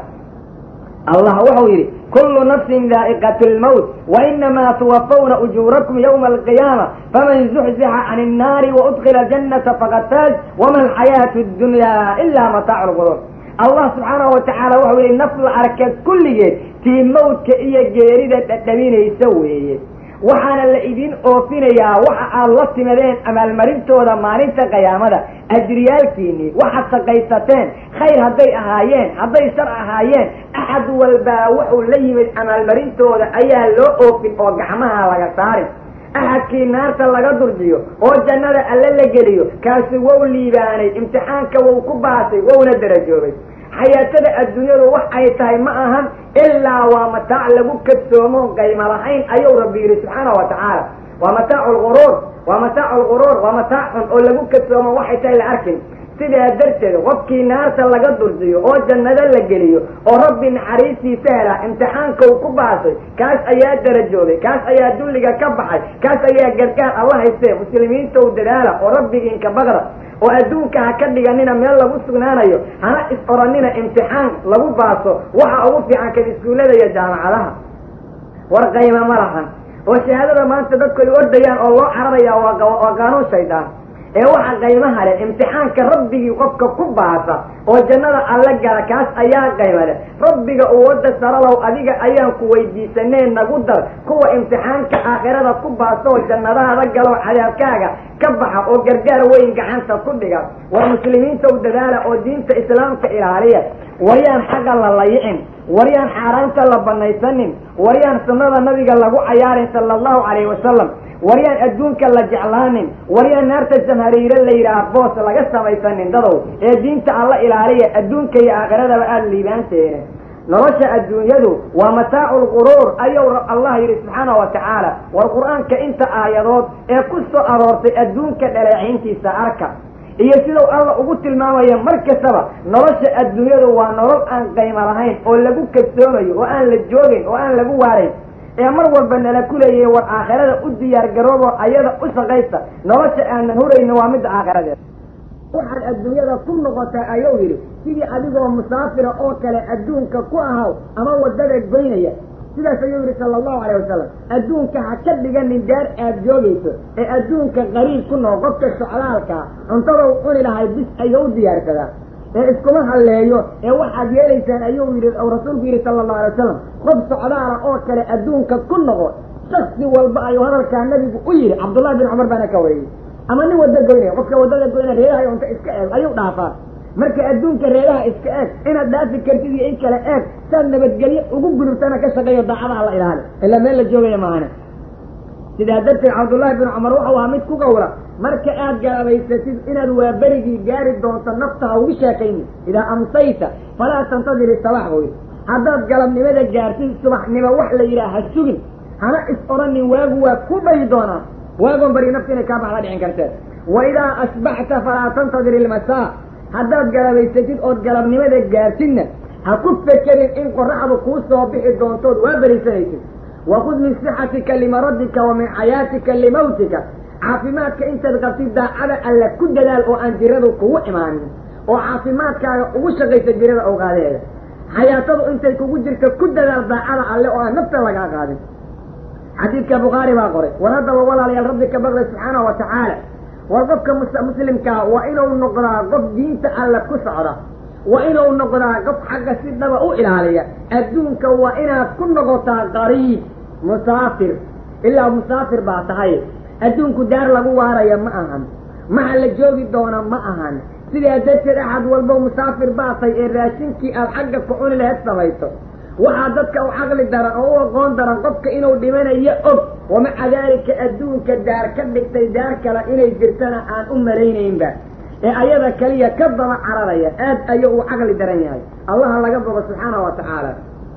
allah wuxuu yidhi kullu nafsin daa'iqatu lmowt wa inamaa tuwafawna ujuurakum yawma alqiyaama faman zuxzixa can innaari waudkila jannata faqad faaz wama alxayaatu ddunyaa ilaa mataacu lquruur allah subxaanahu wa tacaala wuxuu yihi naf la arka kulligeed tii mawdka iyo geerida dhadhabinaysa weeye waxaana la idin oofinayaa waxa aad la timadeen abaalmarintooda maalinta qiyaamada ajriyaalkiinii waxaad shaqaysateen khayr hadday ahaayeen hadday shar ahaayeen axad walbaa wuxuu la yimid abaalmarintooda ayaa loo oofin oo gacmaha laga saarin axadkii naarta laga durjiyo oo jannada alle la geliyo kaasi wow liibaanay imtixaanka wou ku baasay wowna darajoobay xayaatada adduunyadu wax ay tahay ma ahan ilaa waa mataac lagu kadsoomo qayma lahayn ayuu rabbi yidhi subxaana wa tacaala waa mataacu lguruur waa mataacu lguruur waa mataac xun oo lagu kadsoomo waxay tahay la arkin sidaa darteed qofkii naarta laga durjiyo oo jannado la geliyo oo rabbi naxariistiisa helaa imtixaankou ku baasay kaas ayaa darajoobay kaas ayaa dulliga ka baxay kaas ayaa gargaar alla haystee muslimiintow dadaala oo rabbigiinka baqda oo adduunka ha ka dhiganina meel lagu sugnaanayo hana is oranina imtixaan lagu baaso waxa ugu fiican kan iskuullada iyo jaamacadaha war qayma ma lahan oo shahaadada maanta dadku ay ordayaan oo loo cararaya waa qaanuun shaydaan ee waxa qaymaha leh imtixaanka rabbigii qofka ku baasa oo jannada alla gala kaas ayaa qayma leh rabbiga uu wadda saralow adiga ayaan ku weydiisanee nagu dar kuwa imtixaanka aakhirada ku baasa oo jannadaada galow cadaabkaaga ka baxa oo gargaar weyn gacanta ku dhiga war muslimiinta u dadaala oo diinta islaamka ilaaliya waryaan xagga la layicin waryaan xaaraanta la banaysanin waryaan sunnada nabiga lagu cayaarin sala allahu calayhi wasalam waryaan adduunka la jeclaanin waryaan naarta jamhariire la yidhaah boos laga samaysanin dadow ee diinta alla ilaaliya adduunka iyo aakhiradaba aada liibaanteene nolosha adduunyadu waa mataacu lquruur ayuu allah yidhi subxaana wa tacaala war qur-aanka inta aayadood ee ku soo aroortay adduunka dhaleecayntiisa arka iyo sidau alla ugu tilmaamayo mar kastaba nolosha adduunyadu waa nolol aan qaymo lahayn oo lagu kadsoomayo oo aan la joogayn oo aan lagu waarayn ee mar walba nala kuleeyay war aakhirada u diyaar garoobo ayada u shaqaysta nolosha aanan hurayno waa midda aakhiradeed waxaad adduunyada ku noqotaa ayuu yidhi sidii adigoo musaafira oo kale adduunka ku ahaw ama waddada goynaya sidaas ayuu yidhi sala allahu calayh wasalam adduunka ha ka dhiganin daar aad joogayso ee adduunka qariib ku noqo qofka socdaalkaa cuntadou cuni lahay bis ayuu u diyaarsadaa ee iskuma halleeyo ee waxaad yeelaysaan ayuu yidhi ou rasuulku yidhi sala allahu alay wasalam qof socdaala oo kale adduunka ku noqo shaksi walba ayuu hadalkaa nabigu u yidhi cabdullahi bin cumar baana ka wariyey ama nin wadda goynaya qofka waddada goynaya reerahay unta iska eeg ayuu dhaafaa marka adduunka reeraha iska eeg inaad dhaafi kartid iyo in kale eeg saad nabadgelyo ugu gudubtana ka shaqeeyo daacadaha la ilaali ilaa meel la joogaya maahane sidaa darteed cabdullaahi bin cumar wuxuu ahaa mid ku gawra marka aad garabaysatid inaad waa berigii gaari doonto nafta ha ugu sheekayni idaa amsayta falaa tantadir isabax buu yidhi haddaad galabnimada gaartid subaxnimo wax la yidhaha ha sugin hana is odhanin waagu waa ku dhayi doonaa waagoon bari nafta inay kaa baxda dhicin kartee wa idaa asbaxta falaa tantadir ilmasaa haddaad galabaysatid ood galabnimada gaartidna ha ku fekerin in qoraxdu kuu soo bixi doontood waa berisanaysid wakud min sixatika limaradika wa min xayaatika limawtika caafimaadka intaad qabtid daacada alla ku dadaal oo aan jiradu kugu imaanin oo caafimaadkaaga ugu shaqaysa jirada awqaadeeda xayaatadu intay kugu jirto ku dadaal daacada alle oo aan nafta lagaa qaadin xadiidka bukhaari baa qoray war haddaba walaalayaal rabbi ka baqday subxaanahu wa tacaala war qofka muslimkaa waa inuu noqdaa qof diinta alle ku socda waa inuu noqdaa qof xagga si dhaba u ilaaliya adduunka waa inaad ku noqotaa qariib musaafir ilaa musaafir baa tahay adduunku daar lagu waaraya ma ahan maha la joogi doona ma ahan sidaa darteed axad walbo musaafir baatay ee raashinkii aad xagga ku cuni laheed samayso waxaa dadka u caqli daran oo u aqoon daran qofka inuu dhimanayo og wamaca daalika adduunka daar ka dhigtay daar kale inay jirtana aan u malaynaynba ee ayada kaliya ka daba cararaya aad ayuu u caqli daran yahay allaha laga bogo subxaana wa tacaala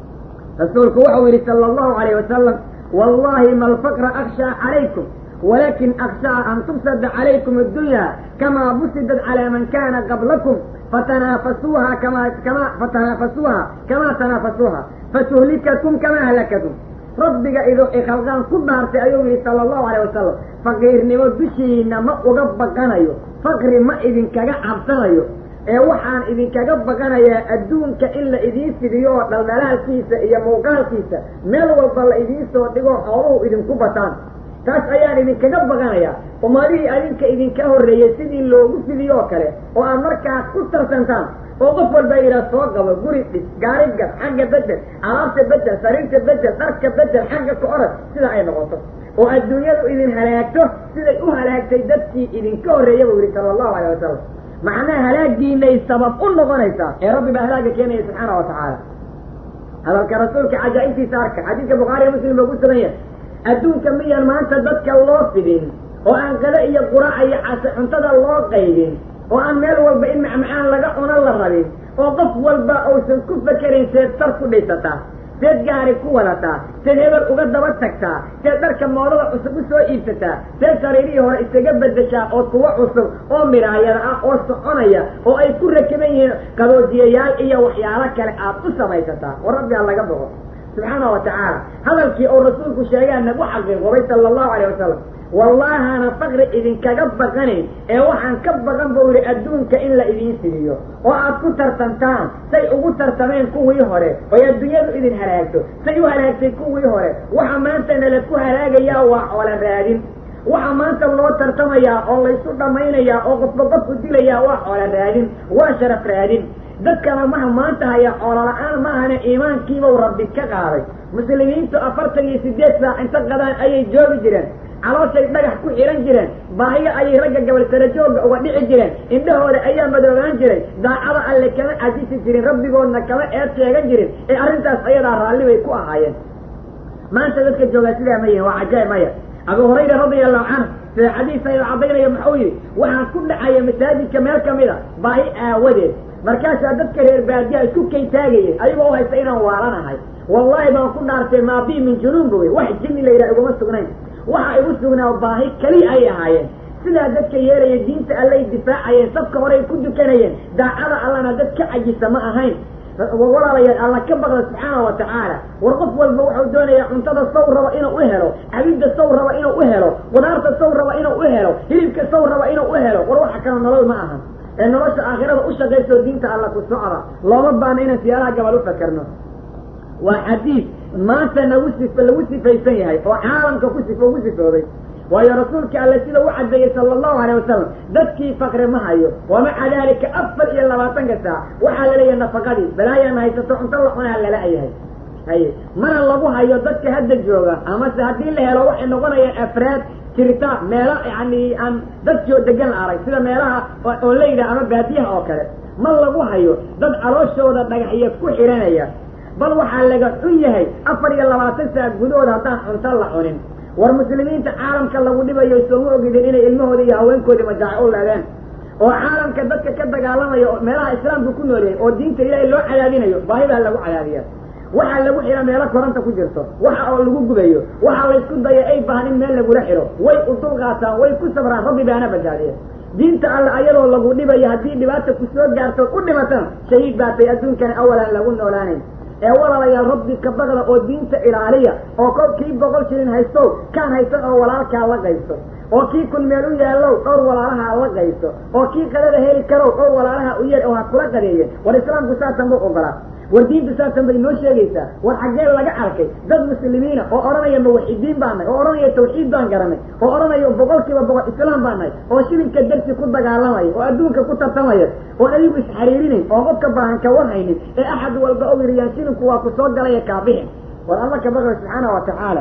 rasuulku wuxuu yidhi sala allahu alayh wasalam wallahi ma alfaqra akshaa calaykum walakin akshaa an tubsada calaykum addunya kamaa busidat calaa man kana qablakum fatanaafasuuha kama kama fatanaafasuuha kamaa tanaafasuuha fatuhlikakum kamaa halakatum rabbiga idoo ikhalqaan ku dhaartay ayuu yihi sala allahu alayh wasalam faqiirnimo dushiina ma uga baqanayo faqri ma idinkaga cabsanayo ee waxaan idinkaga baqanayaa adduunka in la idiin fidiyo oo dhaldhalaalkiisa iyo muuqaalkiisa meel walba la idiin soo dhigo xooluhu idinku bataan taas ayaan idinkaga baqanayaa ummadihii adinka idinka horreeyey sidii loogu fidiyo oo kale oo aad markaas ku tarsantaan oo qof walba yidhaha soo qabo guri dhis gaari gad xagga bedel alaabta bedel sariirta bedel dharka bedel xagga ka orad sidaa ay noqoto oo adduunyadu idin halaagto siday u halaagtay dadkii idinka horreeya buu yihi sala allahu alayh wasalam macnaha halaagiinay sabab u noqonaysaa ee rabbi baa halaaga keenaya subxaana wa tacaala hadalka rasuulka cajaa'ibtiisa arka xadiidka bukhaariya muslim baa ku sugan yahay adduunka miyaan maanta dadka loo fidin oo aan qada iyo quraaca iyo case cuntada loo qaybin oo aan meel walba in macmacaan laga cuno la rabin oo qof walba uusan ku fekerayn seed sar ku dhisataa seed gaari ku wadataa seed hebel uga daba tagtaa seed dharka moodada cusub u soo iibsataa seed sariirihii hore isaga bedeshaa oo kuwa cusub oo miraayada ah oo soconaya oo ay ku rakiban yihiin qaboojiyayaal iyo waxyaalo kale aad u samaysataa war rabbigaa laga boqo subxaana wa tacaala hadalkii oo rasuulku sheegaa nagu xaqiiqobay sala allahu alayh wasalam wallahaana faqri idinkaga baqanayn ee waxaan ka baqan buu yihi adduunka in la idiin fidiyo oo aad ku tartantaan say ugu tartameen kuwii hore oy adduunyadu idin halaagto say u halaagtay kuwii hore waxa maanta nala ku halaagayaa waa coola raadin waxa maanta loo tartamayaa oo laysu dhammaynayaa oo qofba qofku dilayaa waa coola raadin waa sharaf raadin dadkana maha maanta haya coola la-aan maahane iimaankiibau rabbi ka qaaday muslimiintu afartan iyo sideed saac inta qadaan ayay joogi jireen calooshay dhagax ku xihan jireen baahiyo ayay ragga gabal sarajooga uga dhici jireen indhahooda ayaa madoobaan jiray daacada alle kama cajisi jirin rabbigoodna kama eed sheegan jirin ee arrintaas ayadaa raalli bay ku ahaayeen maanta dadka joogaa sidaa ma yihin waa cajaa'ib maya abu hurayra radia allahu canhu sida xadiis ayada caddaynaya muxuu yihi waxaan ku dhacaya masaajidka meel kamid a baahi aawadeed markaasaa dadka reer baadiya isku kay taagayeen ayagoo u haysta inaan waalanahay wallahi baan ku dhaartay maabii min junuun buy wax jinni la yidhaha iguma sugnayn waxa igu sugnaa baahi keliya ay ahaayeen sidaa dadka yeelaya diinta allay difaacayeen safka horey ku dukanayeen daacada allana dad ka cajisa ma ahayn walaalayaal alla ka baqda subxaana wa tacaala war qof walba wuxuu doonayaa cuntada saw raba inuu u helo cabidda saw raba inuu u helo qudaarta saw raba inuu u helo hilibka saw raba inuu u helo war waxa kale nolol ma ahan ee nolosha aakhirada u shaqayso diinta alla ku socda looma baana inaan siyaalaha gabal u fakerno waa xadiis maanta nagu sif lagu sifaysan yahay oo caalamka ku sif ugu sifooday waayo rasuulka alle sida u caddeeyey sala allahu alayh wasalam dadkii fakri ma hayo wamaca daalika afar iyo labaatanka saac waxaa laleeyahay nafaqadii balaayaana haysato cunto la cunaa lala-yahay haye mana lagu hayo dadka hadda jooga amase haddii la helo waxay noqonayaan afraad jirta meelo yani aan dadkio degan la arag sida meelaha oo leyda ama baadiyaha oo kale ma lagu hayo dad calooshooda dhagaxyo ku xiranaya bal waxaa laga xun yahay afar iyo labaatan saac gudahooda haddaan cunto la cunin war muslimiinta caalamka lagu dhibayo sooma ogidin inay ilmahooda iyo haweenkoodii majaaco u leedeen oo caalamka dadka ka dagaalamaya oo meelaha islaamka ku nool yahay oo diinta ilaahay loo cadaadinayo baahi baa lagu cadaadiyaa waxaa lagu xidha meelo koranta ku jirto waxa oo lagu gubayo waxaa laysku daya ay baahan in meel lagula xidho way u dulqaataan way ku sabraan rabbi baana badbaadiya diinta alle ayadoo lagu dhibayo haddii dhibaata ku soo gaartood u dhimatana shahiid baatay adduunkana awalan lagu noolaanayn ee walaalayaal rabbi ka baqda oo diinta ilaaliya oo kol kii boqol shilin haystow kaan haysan oo walaalkaa la qaysto oo kii kun meel u yaallow dhowr walaalaha la qaysto oo kii qadada heli karow dhowr walaalaha u yeer oo ha kula qadeeye war islaamku saasan buu ogolaa war diinta saasan bay noo sheegaysaa war xaggee laga arkay dad muslimiina oo odhanaya muwaxidiin baan nahay oo odhanaya tawxiid baan garanay oo odhanaya boqol kiiba boqol islaam baan nahay oo shilinka darsi ku dagaalamaya oo adduunka ku tartamaya oon adigu isxariirinayn oo qofka baahan ka warhaynin ee axad walba o yiriyaan shilinku waa ku soo galaya kaabixin war alla ka baqay subxaana wa tacaala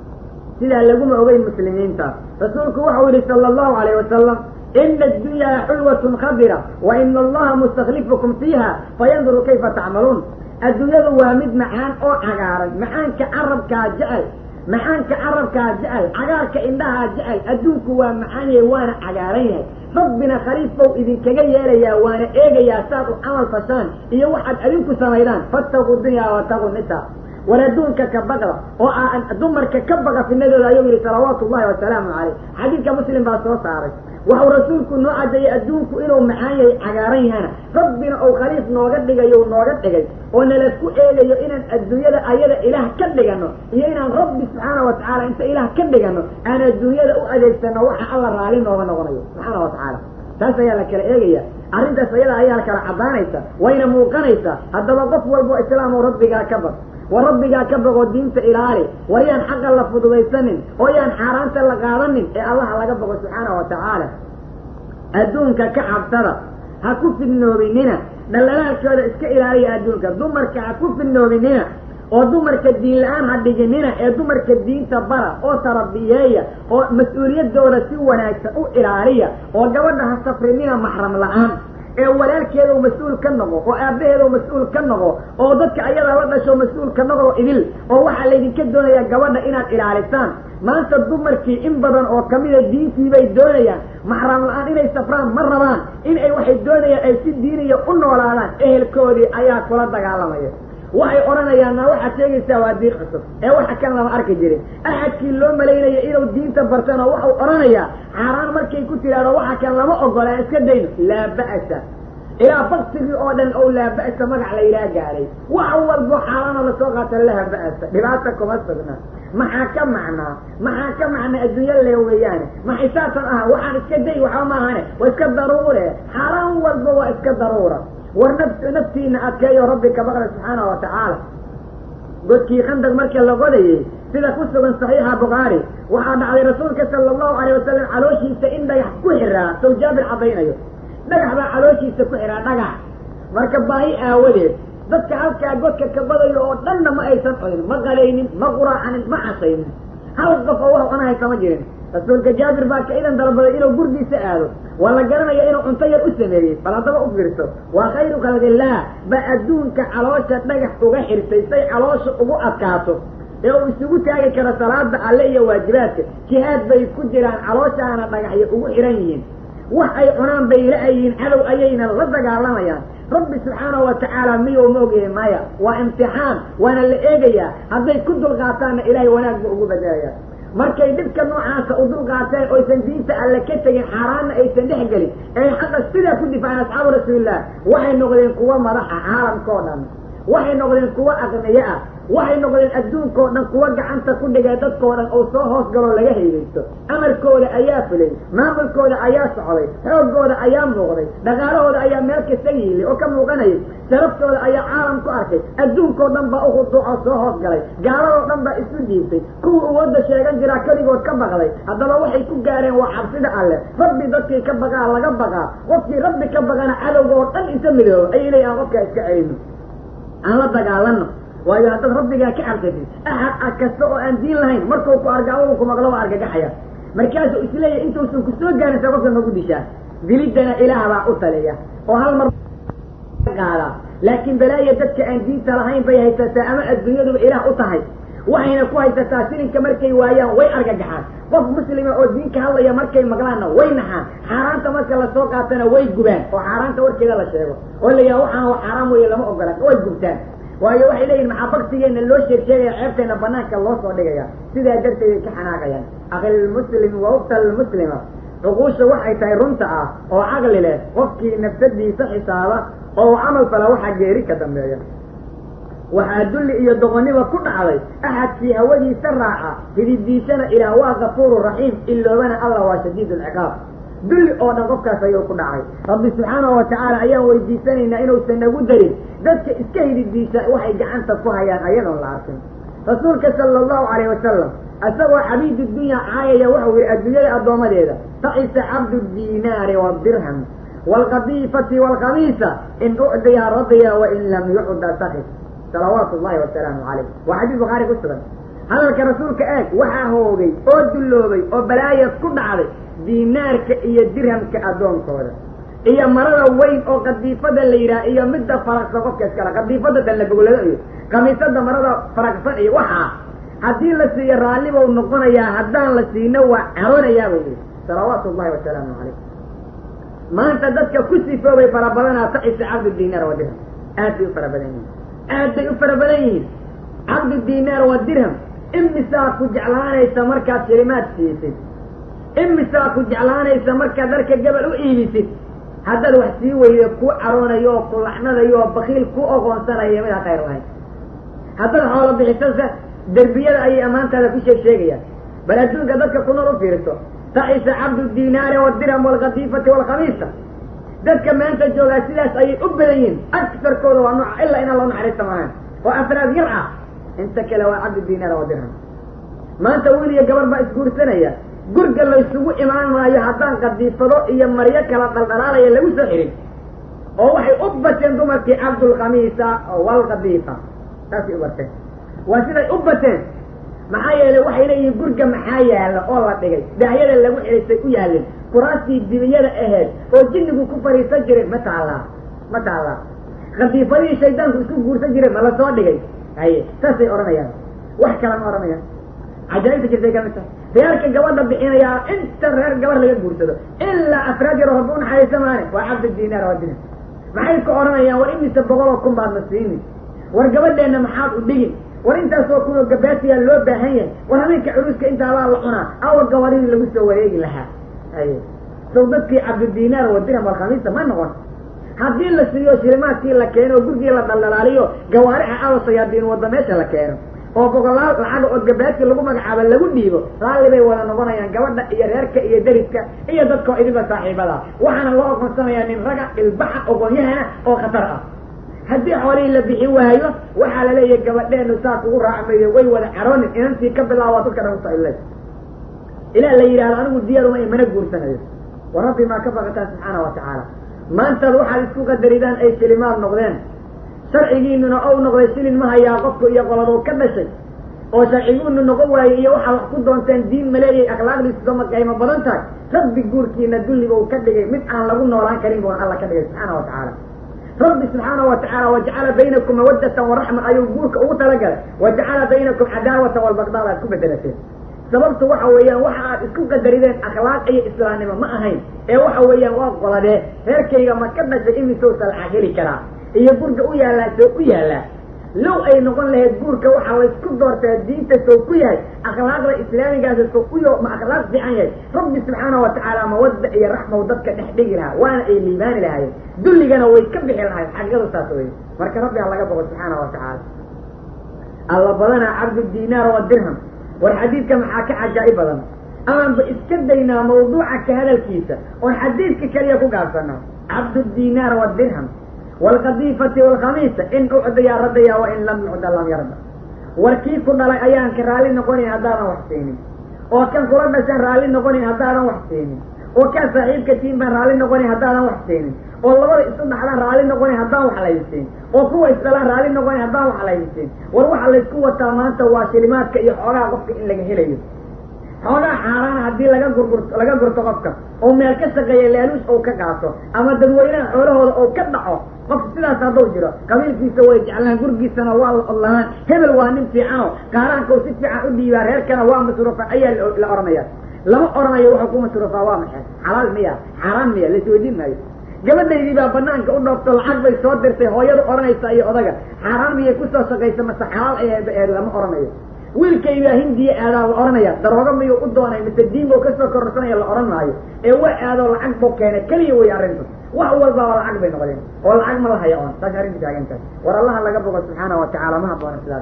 sidaa laguma ogeyn muslimiinta rasuulku waxau yihi sala allahu alayh wasalam ina addunyaa xulwatun khadira wa ina allaha mustaklifukum fiiha fayanduru kayfa tacmaluun adduunyadu waa mid macaan oo cagaaran macaanka carabkaa jecel macaanka carabkaa jecel cagaarka indhahaa jecel adduunku waa macaan yahay waana cagaaran yahay rabbina khaliif bow idinkaga yeelayaa waana eegayaa saad u camal fashaan iyo waxaad adinku samaydaan fattaquu dunyaa wataquu nisa war adduunka ka baqda oo aan dumarka ka baqa finadooda ayuu yihi salawaatu ullahi wasalaamu caleyh xadiidka muslim baa soo saaray waxau rasuulku noo cadeeyey adduunku inuu macaan yahay cagaaran yahana rabbina ou khaliif nooga dhigayo nooga dhigay oo nalasku eegayo inaan adduunyada ayada ilaah ka dhigano iyo inaan rabbi subxaana wa tacaala inta ilaah ka dhigano aan adduunyada u adeegsano waxa alla raali nooga noqonayo subxaana wa tacaala taas ayaa la kala eegaya arrintaas ayada ayaa la kala caddaanaysa wayna muuqanaysaa haddaba qof walbo islaam oo rabbigaa ka baq war rabbigaa ka baqoo diinta ilaali war yaan xaqa la fududaysanin oo yaan xaaraanta la qaadanin ee allaha laga baqo subxaana wa tacaala adduunka ka cabsada ha ku fidnoobinina dhallalaalkooda iska ilaaliya adduunka dumarka ha ku fidnoobinina oo dumarka diin la-aan ha dhiginina ee dumarka diinta bara oo tarabiyeeya oo mas-uuliyadooda si wanaagsan u ilaaliya oo gabadha ha safrinina maxram la-aan ee walaalkeeda u mas-uul ka noqo oo aabbaheeda u mas-uul ka noqo oo dadka ayadaa la dhasho mas-uul ka noqo idil oo waxaa laydinka doonayaa gabadha inaad ilaalisaan maanta dumarkii in badan oo kamida diintii bay doonayaan maxram la-aan inay safraan ma rabaan in ay waxay doonayaan ay si diiniya u noolaadaan ehelkoodii ayaa kula dagaalamaya waxay odhanayaan na waxaad sheegaysaa waa diin cusub ee waxa kan lama arki jirin axadkii loo malaynaya inuu diinta bartana waxau odhanayaa xaaraan markay ku tidhaahdo waxa kan lama ogola aan iska dayno laa ba'sa ilaa baktigii oo dhan ou laa ba'sa magac la yidhaha gaaray wax walbo xaaraana lasoo qaata laha ba'sa dhibaata kuma sugna maxaa ka macnaa maxaa ka macnaa adduunya le weeyaane maxay saasan ah waxaan iska day waxba maahane waa iska daruure xaaraan walba waa iska daruura war naf naftiina adkeeyo rabbi ka baqda subxaana wa tacaala godkii khandaq marka la godayay sida ku sugan saxiixa bukhaari waxaa dhacday rasuulka sala allahu alayh wasalam calooshiisa in dhagax ku xiraa sow jaabir caddaynayo dhagax baa calooshiisa ku xiraa dhagax marka baahi aawadeed dadka halkaa godka ka badayo oo dhanna ma aysan cunin ma qalaynin ma quraacanin ma casaynin hal qof oo wax cunahaysa ma jirin rasuulka jaabir baa ka idan dalbaday inuu gurgiisa aado waa la garanaya inuu cunto yar u sameeyey bal haddaba u fiirso waa khayru khalqillaah ba adduunka caloosha dhagax uga xirtay say caloosha ugu adkaato ee uu isugu taagi karo salaada alle iyo waajibaadka jihaad bay ku jiraan calooshaana dhagaxyo ugu xihan yihiin wax ay cunaan bay la-ayihiin cadow ayayna la dagaalamayaan rabbi subxaanahu wa tacaala miyuu ma ogyahay maya waa imtixaan waana la eegayaa hadday ku dulqaataanna ilaahay wanaag buu ugu bedelaya markay dhibka noocaasa u dulqaateen oysan diinta alle ka tegin xaaraanna aysan dhex gelin ee xaqa sidaa ku difaaceen asxaabu rasuulilah waxay noqdeen kuwa madaxa caalamkao dhan waxay noqdeen kuwa aqniye ah waxay noqdeen adduunkao dhan kuwa gacanta ku dhigay dadkao dhan oo soo hoos galoo laga haydaysto amarkooda ayaa fulay maamulkooda ayaa socday xooggooda ayaa muuqday dhaqaalahooda ayaa meel kasta yiilay oo ka muuqanayay sharaftooda ayaa caalam ku arkay adduunkao dhan baa uhuduucoo soo hoos galay gaaladoo dhan baa isu dhiibtay kuwa awoodda sheegan jiraa keligood ka baqday haddaba waxay ku gaareen waa cabsida alleh rabbi dadkii ka baqaa laga baqaa qofkii rabbi ka baqana cadowga oo dhan inta midoobo ayay leeyihin aan qofkaa iska celino aan la dagaalano waayo haddaad rabbigaa ka cabsatid axad a kasta oo aan diin lahayn markuu ku arga adugu ku maqlo waa argagaxaya markaasuu isleeyahy intuusan ku soo gaarin sa qofka nagu dishaa diliddana ilaah baa u taliya oo hal mar qaada laakiin balaaya dadka aan diinta lahayn bay haysataa ama adduunyaduba ilaah u tahay waxayna ku haysataa silinka markay waayaan way argagaxaan qof muslima oo diinka hadlaya markay maqlaanna way naxaan xaaraanta marka lasoo qaatana way gubaan oo xaaraanta warkeeda la sheego oo la yidhaha waxaan waa xaaraam weeye lama ogola way gubtaan waayo waxay leeyihin maxaa baktigeena loo sheeg sheegaya ceebteena banaanka loo soo dhigaya sidaa darteeday ka xanaaqayaan akhilmuslimi wa uktalmuslima cuquusha waxay tahay runta ah oo caqli leh qofkii nafsadiisa xisaaba oo camal fala waxaa geeri ka dambeeya waxaa dulli iyo doqonnima ku dhacday axadkii hawadiisa raaca hididiisana ilaah waa kafuuru raxiim iloobana allah waa shadiid alciqaab dulli oo dhan qofkaas ayuu ku dhacay rabbi subxaanahu watacaala ayaan weydiisanaynaa inuusan nagu darin dadka iska hididiisa waxay gacanta ku hayaan ayadoon la arkin rasuulka sala allahu calayh wasalam isagoo xabiidu dunya caayaya wuxuu yihi adduunyada addoomadeeda tacisa cabdu diinaari wadirham waalqadiifati waalkhamiisa in ucdiya radiya wain lam yucda sakis salawaatu llahi wasalaamu calayh waa xadiis bukhaari ku sugan hadalka rasuulka eeg waxaa hoogay oo dulloobay oo balaayas ku dhacday diinaarka iyo dirhamka addoonkooda iyo marada weyn oo qadiifada la yidhaha iyo midda faraqsan qofka iskala qadiifada dallagoglado iyo kamiisada marada faraqsan iyo waxaa haddii la siiyo raalli bau noqonayaa haddaan la siino waa caroonayaa buu yihi salawaatu llahi wasalaamu calayh maanta dadka ku sifoobay fara badanaa tacisa cabdu diinaar wa dirham aad bay u fara badan yihiin aad bay u fara badan yihiin cabdu diinaar wa dirham imisaa ku jeclaanaysa markaad shilimaad siisid imisaa ku jeclaanaysa markaad dharka gabal u iibisid haddaad wax sii weydo ku caroonayo oo ku lacnadayo oo bakiil ku ogoonsanayo midaa khayr lahayn haddaad xoolo bixisasa derbiyada ayay ammaantaada ku sheeg sheegayaan bal adduunka dadka ku nool u fiirso tacisa cabdu diinaari wadirham waalkadiifati waalkhamiisa dadka maanta joogaa sidaas ayay u badan yihiin agsarkooda waa nooca ilaa inaan loo naxariista maahan oo afraad yar ah inta kale waa cabdu diinaar wadirham maanta wiil iyo gabar baa isguursanaya gurga laysugu imaan maayo haddaan qadiifado iyo maryo kala dhaldhalaalaya lagu soo xirin oo waxay u bateen dumarkii cabdulkhamiisa waalkadiifa saasay u barteen waa siday u bateen maxaa yeelay waxay leeyihiin gurga maxaa yaala oo la dhigay daahyada lagu xirisay u yaalin kuraastii dibiyada ahayd oo jinnigu ku fariisan jiray ma taallaa ma taallaa khadiifadihii shaydaanku isku guursan jiray ma la soo dhigay haye saasay odhanayaan wax kala ma odhanayaan cajaa'ibta jirtay kamid tahay reerka gabadha bixinayaa inta reer gabar laga guursado ilaa afraad yaro rabbi unaxariisa maane waa cabdi diinaar waa dinar maxay ku odhanayaan war imise boqol oo kun baad na siinin war gabadheenna maxaad u dhigin war intaasoo kun oo gabaatiyaa loo baahan yahay war habeenka curuska intaabaa la cunaa awa gabaridii lagu soo wareegi lahaa haye sow dadkii cabdidiinaar wa dirham walkhamiisa ma noqon haddii la siiyo shilimaadkii la keeno oo gurgii la dhaldhalaaliyo gawaarixa awa sayaadiin wadda meesha la keeno oo boqolaal lacaga oo gabaadki lagu magacaabo lagu dhiibo raalli bay wada noqonayaan gabadha iyo reerka iyo deriska iyo dadkao idiba saaxiibada waxaana loo oqonsanayaa nin raga ilbaxa ogoonyahana oo khatar ah haddii xoolihii la bixin waayo waxaa la leeyahay gabadheenu saas ugu raacmayo way wada caroonin inantii ka bilaaba dadka dhan usaile ilaa la yidhahdo anigu diyaaruma mana guursanayo wa rabbi maa ka baqataan subxaana wa tacaala maantaad waxaad isku qadaridaan ay shilimaad noqdeen sharcigiinuna ou noqday shilin ma hayaa qofku iyo qoladuu ka dhashay oo sharciguunu noqon waayey iyo waxaa wax ku doonteen diin maleeyay akhlaaqdiisu sama qaymo badan tahay rabbi guurkiina dulliga uu ka dhigay mid aan lagu noolaan karin buuna alla ka dhigay subxaana wa tacaala rabbi subxaana wa tacaala wajacala baynakum mawaddatan waraxma ayuu guurka ugu talagalay wajacala baynakum cadaawatan walbaqdaad aad ku bedelateen sababtu waxa weeyaan waxa aad isku qadarideen akhlaaq iyo islaamnimo ma ahayn ee waxa weeyaan waa qoladee reerkayga ma ka dhashay imisow salca heli karaa iyo gurga u yaallaa soo u yaallaa low ay noqon lahayd guurka waxaa laysku doortaa diinta sow ku yahay akhlaaqda islaamigaasa sow u yo ma akhlaaq fiican yahay rabbi subxaana wa tacaala mawadda iyo raxmaw dadka dhex dhigi lahaa waana ay liibaani lahaayeen dulligana way ka bixi lahayd xaqiiqadu saas wey marka rabbi ha laga boqo subxaana wa tacaala alla badanaa cabdu diinaar wa dirham war xadiidka maxaa ka cajaa'ib badan amaanba iska daynaa mawduuca ka hadalkiisa oon xadiidka keliya ku gaabsano cabdu diinaar wa dirham waalkadiifati waalkhamiisa in ucdiyaa radaya wa in lam yucda lam yarda warkii ku dhalay ayaan ka raalli noqonayn haddaadan wax siinin oo kan kula dhashaan raalli noqonayn haddaadan wax siinin oo kaa saaxiibka tiin baan raalli noqonayn haddaadan wax siinin oo labada isu dhaxdaan raalli noqonayn haddaan wax laysiin oo kuwa isdhalaan raalli noqonayn haddaan wax laysiin war waxa laysku wataa maanta waa shilimaadka iyo xoogaha qofka in laga helayo xoogaha xaaraana haddii laga gurgurto laga gurto qofka oo meel ka shaqeeya laaluus ou ka qaato ama dadweynaha xoolahooda ou ka dhaco qofka sidaas hadduu jiro qabiilkiisa way jeclaan gurgiisana waa la odlahaan hebel waa nin fiicano qaaraanka si fiican u dhiibaa reerkana waa masruufa ayaa la oranaya lama oranayo wuxuu ku masruufaa waa maxay xalaal miya xaaraan miya laisweydiin maayo gabadhaydii baa banaanka u dhoofto lacag bay soo dirtay hooyadu odhanaysa iyo odaga xaaraan miyay kusoo shaqaysa mase xalaal ay lama odhanayo wiilkaybaa hindiya aadaa la odhanaya daroogo miyuu u doonay mise diin buu kasoo kororsanaya la odhan maayo ee waa aadoo lacag buu keenay keliya way arrintu wax walbaba lacag bay noqdeen oo lacag ma la haya oon saas arrintu taagantahay war allaha laga bogo subxaana wa tacaala ma haboona sidaas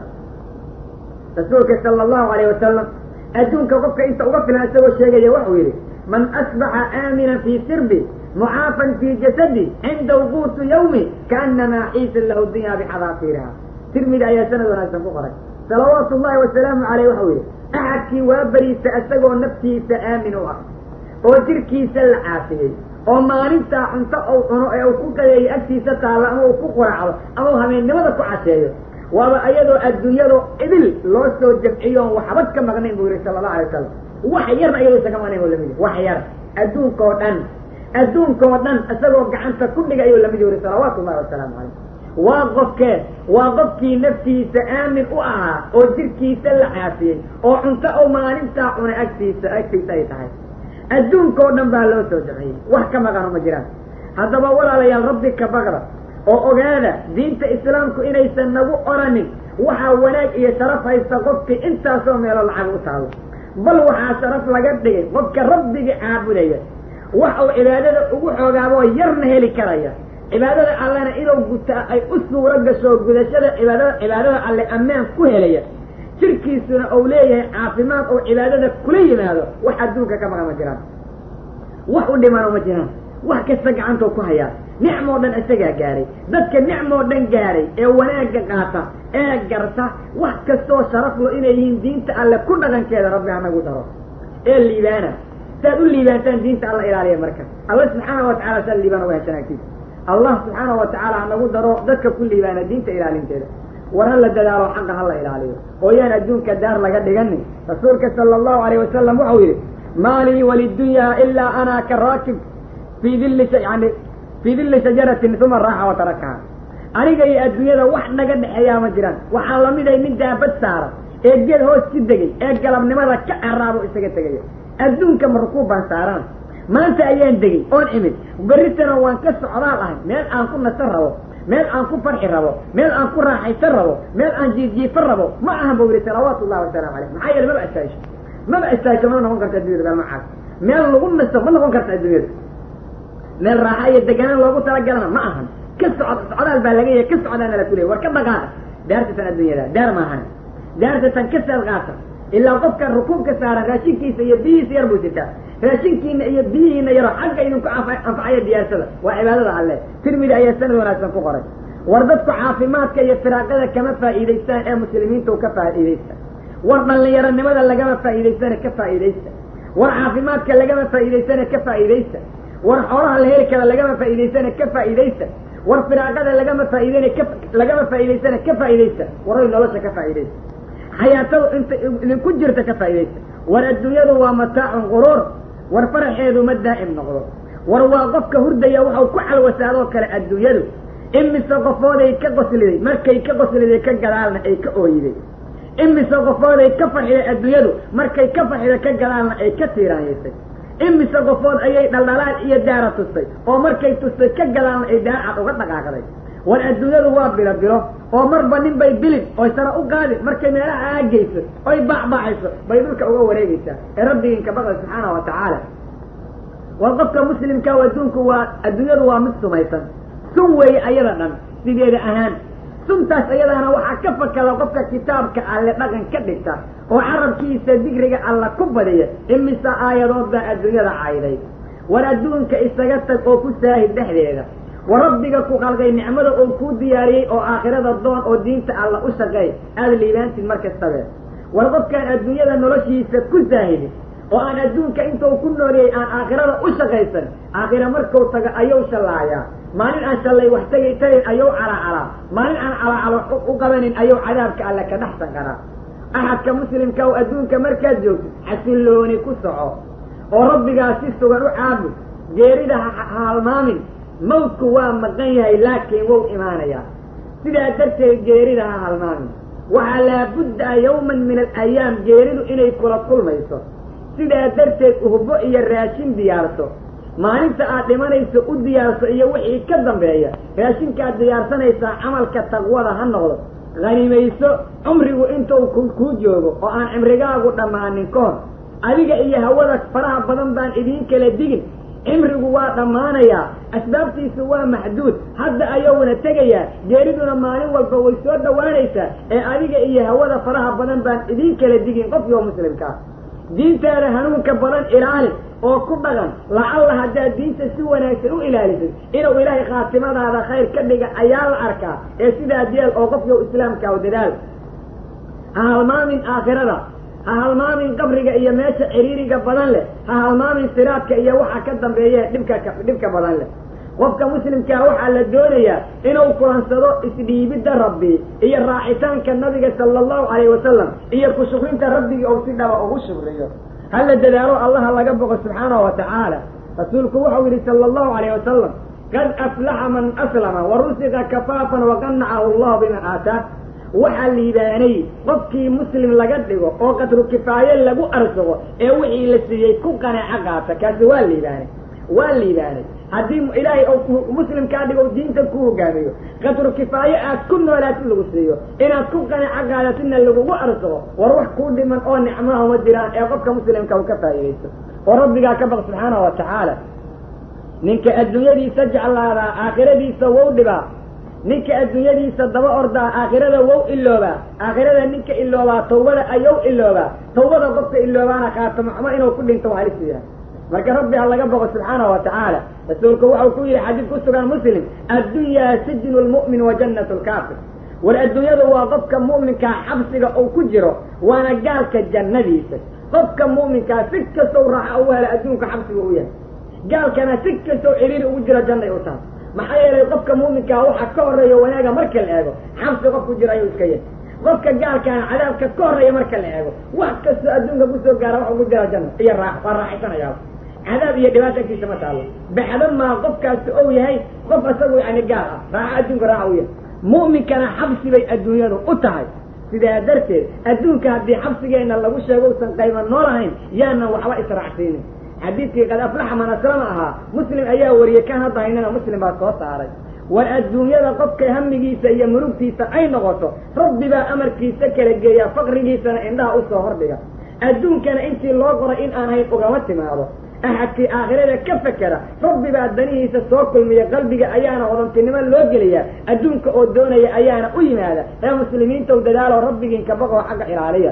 rasuulka sala allahu alayh wasalam adduunka qofka inta uga filan isagoo sheegaya waxuu yidhi man asbaxa aaminan fii sirbi mucaafan fii jasadi cinda wuquutu yawmi kaanamaa xiisa lahu dunya bixadaasiiriha tirmidi ayaa sanad wanaagsan ku qoray salawaatu ullahi wasalaamu caleyh waxau yidhi axadkii waa beriisa isagoo naftiisa aamin u ah oo jirkiisa la caafiyey oo maalintaa cunto ou cuno ee uu ku qadeeyo agtiisa taalla ama uu ku quraacdo ama uu habeennimada ku casheeyo waaba ayadoo adduunyado idil loo soo jamciyo oon waxba ka maqnayn buu yihi sala allahu alay wasalam wax yarna iyadoo isa ka maqnayn buu lamid wax yar adduunka oo dhan adduunka oo dhan isagoo gacanta ku dhiga ayuu lamid yihi salawaatu ullahi wasalaamu calayh waa qofkee waa qofkii naftiisa aamin u ahaa oo jirkiisa la caafiyey oo cunto ou maalintaa cunay agtiisa agtiisa ay tahay adduunka oo dhan baa loo soo jamciyey wax ka maqano ma jiraan haddaba walaalayaal rabbi ka baqda oo ogaada diinta islaamku inaysan nagu oranin waxaa wanaag iyo sharaf haysta qofkii intaasoo meelo lacag u taalo bal waxaa sharaf laga dhigay qofka rabbigii caabudaya wax uu cibaadada ugu xoogaaboo yarna heli karaya cibaadada allena inuu gutaa ay u suuro gasho gudashada cibaadada cibaadada alle ammaan ku helaya jirkiisuna uu leeyahay caafimaad oo cibaadada kula yimaado wax adduunka ka maqan ma jiraan wax u dhimano ma jiraan wax kasta gacantoo ku hayaa nicmoo dhan isagaa gaaray dadka nicmoo dhan gaaray ee wanaagga qaata ee garta wax kastoo sharaflo inay yihiin diinta alle ku dhaqankeeda rabbi hanagu daro ee liibaana saad u liibaantaan diinta alla ilaaliya marka alla subxaana wa tacala saa liibaan uga heshan agtiisa allah subxaana wa tacaala hanagu daro dadka ku liibaana diinta ilaalinteeda war hala dadaalo xaqa hala ilaaliyo oo yaan adduunka daar laga dhiganin rasuulka sala allahu alayh wasalam waxau yidhi maa lii walidunyaa ilaa ana ka raakib fii dilli yani fii dilli shajaratin uma raaxa wa tarakaha aniga iyo adduunyada wax naga dhexeeyaa ma jiraan waxaa lamiday nin daabad saara ee geed hoos ku degay ee galabnimada ka caraabo isaga tegaya adduunka ma rukuub baan saaraan maanta ayaan degay oon imid berritana waan ka socdaal ahay meel aan ku nasan rabo meel aan ku farxi rabo meel aan ku raaxaysan rabo meel aan jiijiifan rabo ma ahan buu yihi salawaatu ullahi wasalaamu caleyh maxaa yeele maba istaahisho maba istaahisho ma noqon karta addunyada meel macaas meel lagu nasto ma noqon karta adduunyada meel raaxa iyo deganaan loogu talagalana ma ahan ka socod socdaal baa laga yahay ka socdaana la kuleeyay war ka dhaqaaqa daartatan adduunyada daar maahan daartatan ka saad qaata ilaa qofka rukuubka saaran raashinkiisa iyo biyihiisa yar buu sitaa raashinkiina iyo biyihiina yaro xagga idinku anfacaya diyaarsada waa cibaadada alle tirmidi ayaa sanad wanaagsan ku qoray war dadku caafimaadka iyo firaaqada kama faa'iidaystaan ee muslimiinta ka faa'iidaysta war dhallinyaronimada lagama faa'iidaystana ka faa'iidaysta war caafimaadka lagama faa'iidaystana ka faa'iidaysta war xoolaha la heli kara lagama faa'iidaystana ka faa'iidaysta war firaaqada lagama faa'iidana ka lagama faa'iidaystana ka faa'iidaysta waray nolosha ka faa'iidaysta xayaatada inta idinku jirta ka faa'iidaysta war adduunyadu waa mataacun quruur war faraxeedu ma daa'im noqdo war waa qofka hurdaya waxau ku calwasaadoo kale adduunyadu imise qofooday ka qosliday markay ka qosliday ka gadaalna ay ka ooyiday imise qofooday ka farxiday adduunyadu markay ka farxiday ka gadaalna ay ka tiiraanyaysay imise qofood ayay dhaldhalaal iyo daara tustay oo markay tustay ka gadaalna ay daarcad uga dhaqaaqday war adduunyadu waa bilo bilo oo marba nin bay bilin oy sara u qaadin markay meelaha aagayso oy bacbacayso bay dhulka uga wareegaysaa ee rabbigiinka baqda subxaana wa tacaala war qofka muslimka adduunku waa adduunyadu waa mid sumaysan sun weeye ayada dhan sideeda ahaan suntaas ayadaana waxaa ka fakada qofka kitaabka alle dhaqan ka dhigta oo carabkiisa digriga alla ku badiya imise aayadood baa adduunyada cayday war adduunka isaga tag oo ku saahid dhexdeeda war rabbiga ku qalqay nicmada oo kuu diyaariyey oo aakhirada doon oo diinta alla u shaqeey aada liibaantid mar kastabe war qofkaan adduunyada noloshiisa ku saahidin oo aan adduunka intuu ku nooliyey aan aakhirada u shaqaysan aakhira markuu tago ayuu shallaayaa maalin aan shallay wax tegay tagayn ayuu calacalaa maalin aan calacalo u qabanin ayuu cadaabka alle ka dhexsan karaa axadka muslimka oo adduunka markaad joogtid xasillooni ku soco oo rabbigaa si sugan u caabud geerida ha halmaamin mawdku waa maqan yahay laakiin wou imaanayaa sidaa darteed geerida ha halmaamin waxaa laabudda yawman min alayaam geeridu inay kula kulmayso sidaa darteed uhbo iyo raashin diyaarso maalinta aad dhimanayso u diyaarso iyo wixii ka dambeeya raashinkaad diyaarsanaysaa camalka taqwada ha noqdo hanimayso cumrigu intuu kuu joogo oo aan cimrigaagu dhammaanin ka hor adiga iyo hawada faraha badan baan idiin kala digin cimrigu waa dhammaanayaa asbaabtiisu waa maxduud hadda ayowna tegayaa geeriduna maalin walba way soo dhowaanaysaa ee adiga iyo hawada faraha badan baan idiin kala digin qofkii oo muslimkaa diintaada hanuunka badan ilaali oo ku dhaqan lacalla haddaad diinta si wanaagsan u ilaalisay inuu ilaahay khaatimadaada khayr ka dhiga ayaa la arkaa ee sidaad yeel oo qofkii islaamka o dadaal ha halmaamin aakhirada ha halmaamin qabriga iyo meesha ciriiriga badan leh ha halmaamin siraadka iyo waxa ka dambeeye dhibka dhibka badan leh qofka muslimkaa waxaa la doonayaa inuu kulansado isdhiibidda rabbi iyo raacitaanka nabiga sala allahu calayhi wasalam iyo ku-shukrinta rabbigii ou si dhaba ugu shukriyo hala dadaalo allaha laga boqo subxaanahu wa tacaala rasuulku wuxuu yidhi sala allahu calayh wasalam qad aflaxa man aslama wa rusiqa kafaafan waqanacahu allahu bima aataa waxaa liibaanay qofkii muslim laga dhigo oo qadru kifaaye lagu arsugo ee wixii la siiyey ku qanaaco qaata kaasi waa liibaanay waa liibaanay haddii ilaahay ou muslim kaa dhigo diinta ku hogaamiyo qadru kifaaye aad ku noolaatid lagu siiyo inaad ku qanaaco qaadatina lagugu arsugo war wax kuu dhiman oo nicmaha ma jiraan ee qofka muslimka uu ka faa'iidaysto oo rabbigaa ka baq subxaanahu wa tacaala ninka adduunyadiisa jeclaadaa aakhiradiisa wow dhibaa ninka adduunyadiisa daba ordaa aakhirada wow iloobaa aakhirada ninka iloobaa tawbada ayow iloobaa tawbada qofka iloobaana khaatamo xumo inuu ku dhinto waa halis yahay marka rabbi ha laga boqo subxaanahu wa tacaala rasuulku waxau ku yidhi xadiid ku sugan muslim addunyaa sijnu lmu'min wa jannatu lkaafir war adduunyadu waa qofka mu'minkaa xabsiga uu ku jiro waana gaalka jannadiisa qofka mu'minkaa si kastow raaxa ugu hela adduunka xabsiga u yahay gaalkana si kastow ciriiri ugu jiro jannay u tahay maxaa yeelay qofka muuminkaa waxa ka horreeya wanaaga marka la eego xabsi qof ku jiro ayuu iska yahay qofka gaalkaana cadaabka ka horreeya marka la eego wax kastoo adduunka kusoo gaara wax ugu jira janno iyo raa waa raaxaysanayaa cadaab iyo dhibaata agtiisa ma taallo baxdo maa qofkaasi ou yahay qof isagu yani gaal ah raaxo adduunka raaxa u yahay mu'minkana xabsi bay adduunyadu u tahay sidaa darteed adduunka haddii xabsigeenna lagu sheego usan qayma noolahayn yaanan waxba israacsiinin xadiidkii qad aflaxa man aslama ahaa muslim ayaa wariyey kan hadda haynana muslim baa soo saaray war adduunyada qofka hamigiisa iyo murugtiisa ay noqoto rabbi baa amarkiisa kala geeya faqrigiisana indhaha usoo hordhiga adduunkana intii loo qoray in aan hayn ugama timaado axadkii aakhirada ka fekera rabbi baa danihiisa soo kulmiya qalbiga ayaana hodantinimo loo geliyaa adduunka oo doonaya ayaana u yimaada ee muslimiintaw dadaalo rabbigiinka baqoo xagga ilaaliya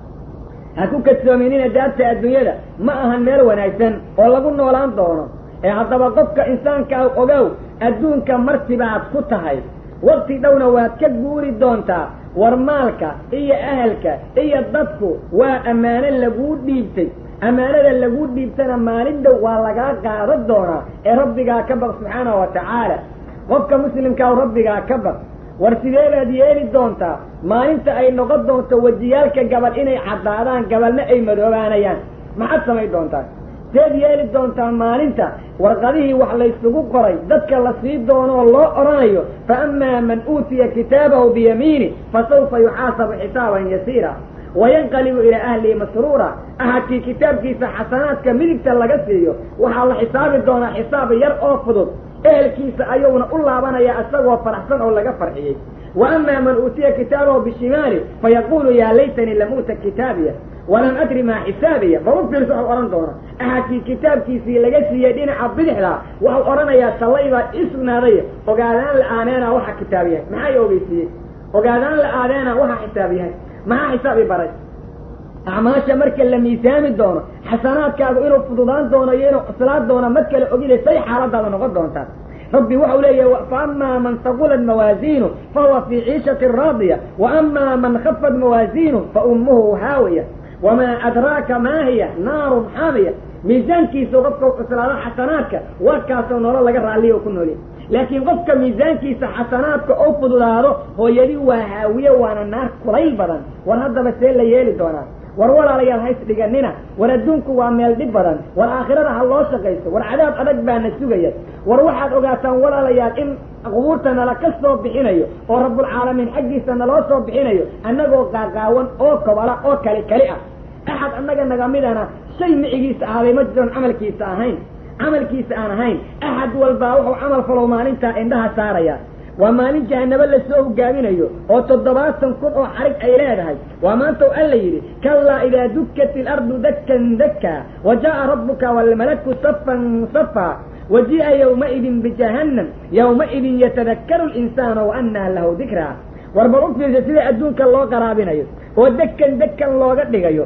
ha ku kadsoominina daarta adduunyada ma ahan meel wanaagsan oo lagu noolaan doono ee haddaba qofka insaanka ah ogow adduunka martibaad ku tahay wakti dhowna waad ka guuri doontaa war maalka iyo ahalka iyo dadku waa ammaano laguu dhiibtay ammaanada laguu dhiibtana maalin dhow waa lagaa qaadan doonaa ee rabbigaa ka baq subxaanahu wa tacaala qofka muslimkaa rabbigaa ka baq war sideebaad yeeli doontaa maalinta ay noqon doonto wejiyaalka gabal inay caddaadaan gabalna ay madoobaanayaan maxaad samayn doontaa seed yeeli doontaa maalinta warqadihii wax laysugu qoray dadka la sii doonoo loo odhanayo fa amaa man uutiya kitaabahu biyamiini fa sawfa yuxaasabu xisaaban yasiira wayanqalibu ilaa ahlihi masruura ahadkii kitaabkiisa xasanaadka midigta laga siiyo waxaa la xisaabi doonaa xisaab yar oo fudud ehelkiisa ayuuna u laabanaya isagoo faraxsan oo laga farxiyey wa amaa man uutiya kitaabahu bishimaali fayaquulu yaa laytanii lam uuta kitaabiya walam adri maa xisaabiya bal u fiirso waxu odhan doona ahadkii kitaabkiisii laga siiyey dhinaca bidixda waxau odhanayaa sallay baa ii sugnaaday ogaadaan la-aaneena waxa kitaab yahay maxaa i ogeysiiyey ogaadaan la-aadeena waxa xisaab yahay maxaa xisaab i baray acmaasha marka la miisaami doono xasanaadkaagu inuu fududaan doono iyo inuu cuslaad doono mad kale ogida say xaaladaada noqon doontaa rabbi waxau leeyahay fa amaa man saqulat mawaasiinu fa huwa fii ciishati raadiya wa amaa man khafat mawaasiinu fa ummuhu haawiya wamaa adraaka maa hiya naarun xaamiya miisaankiisa qofka cuslaado xasanaadka waa kaasoo nolol laga raalliya oo ku noolya laakiin qofka miisaankiisa xasanaadka oo fududaado hooyadii waa haawiye waana naar kulayl badan war haddaba see la yeeli doonaa war walaalayaal hays dhiganina war adduunku waa meel dhib badan war aakhirada ha loo shaqayso war cadaab adag baana sugaya war waxaad ogaataan walaalayaal in qubuurta nala ka soo bixinayo oo rabbulcaalamiin xaggiisa naloo soo bixinayo annagoo qaaqaawan oo kobala oo kali kali ah axad annaga naga midana shay micigiisa ahaaday ma jiroon camalkiisa ahayn camalkiisa aan ahayn axad walbaa wuxuu camal falow maalintaa indhaha saaraya waa maalin jahanabo lasoo hogaaminayo oo toddobaatan kun oo xarig ay leedahay waa maanta u alla yidhi kallaa idaa dukkat ilardu dakkan dakka wa jaa'a rabbuka waalmalaku safan safa waji'a yowmaidin bijahannam yowmaidin yatadakkaru linsaanu wa annaa lahu dikraa war bal u fiirsa sida adduunka loo qaraabinayo oo dekan dekan looga dhigayo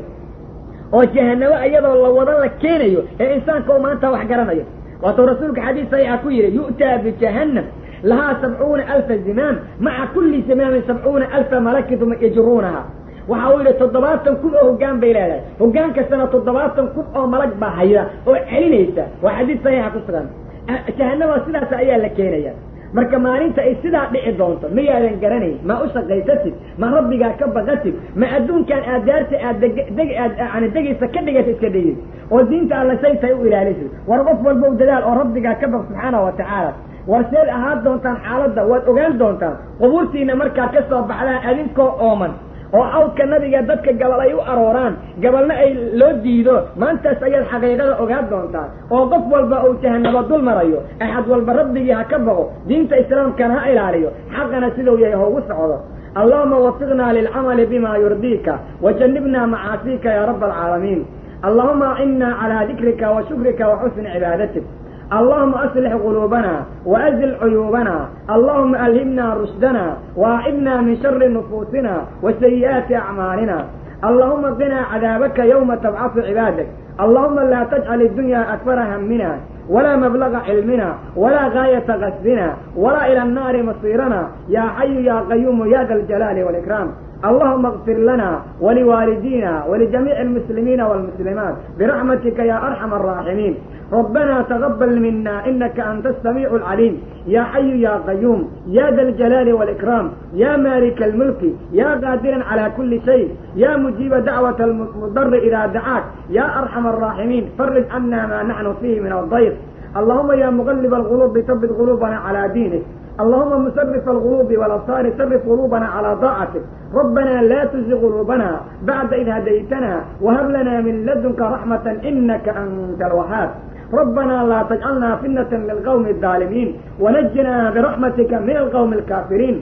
oo jahanabo iyadoo la wada la keenayo ee insaanka u maanta wax garanayo waatuu rasuulka xadiis saxiixa ku yidhi yu'taa bijahannam lahaa sabcuuna alfa zimaam maca kulli zimaamin sabcuuna alfa malakidum yajruunaha waxa uu yidhi toddobaatan kun oo hoggaan bay leedahay hoggaan kastana toddobaatan kun oo malag baa hayda oo celinaysa waa xadiis saxiixa ku sugan jahanaba sidaas ayaa la keenaya marka maalinta ay sidaa dhici doonto miyaadan garanayn ma u shaqaysatid ma rabbigaa ka baqatid ma adduunkan aad daarta aad deg aad yani degaysa ka dhigata iska dhigid oo diinta alla say tahay u ilaalisid war qof walbow dadaal oo rabbigaa ka baq subxaana wa tacaala war seed ahaan doontaan xaaladda waad ogaan doontaan qubuurtiina markaa ka soo baxdaan adinkoo ooman oo awdka nabiga dadka gabal ay u arooraan gabalna ay loo diido maantaas ayaad xaqiiqada ogaan doontaan oo qof walba uu jahanabo dul marayo axad walba rabbigii ha ka baqo diinta islaamkana ha ilaaliyo xaqana siduu yahay haugu socdo allahuma wafiqnaa lilcamali bima yurdiika wajanibna macaasiika ya raba alcaalamiin allahuma acinnaa calaa dikrika wa shukrika wa xusni cibaadatik اللهم أصلح قلوبنا وأزل عيوبنا اللهم ألهمنا رشدنا وأعذنا من شر نفوسنا وسيئات أعمالنا اللهم قنا عذابك يوم تبعث عبادك اللهم لا تجعل الدنيا أكبر همنا ولا مبلغ علمنا ولا غاية غسلنا ولا إلى النار مصيرنا يا حي يا قيوم يا ذا الجلال والإكرام اللهم اغفر لنا ولوالدينا ولجميع المسلمين والمسلمات برحمتك يا أرحم الراحمين ربنا تقبل منا إنك أنت السميع العليم يا حي يا قيوم يا ذا الجلال والإكرام يا مالك الملك يا قادرا على كل شيء يا مجيب دعوة المضر إذا دعاك يا أرحم الراحمين فرج عنا ما نحن فيه من الضيق اللهم يا مغلب القلوب ثبت قلوبنا على دينك اللهم مسرف القلوب والابصار سرف قلوبنا على طاعتك ربنا لا تزغ قلوبنا بعد إذ هديتنا وهب لنا من لدنك رحمة إنك أنت الوهاب ربنا لا تجعلنا فتنة للقوم الظالمين ونجنا برحمتك من القوم الكافرين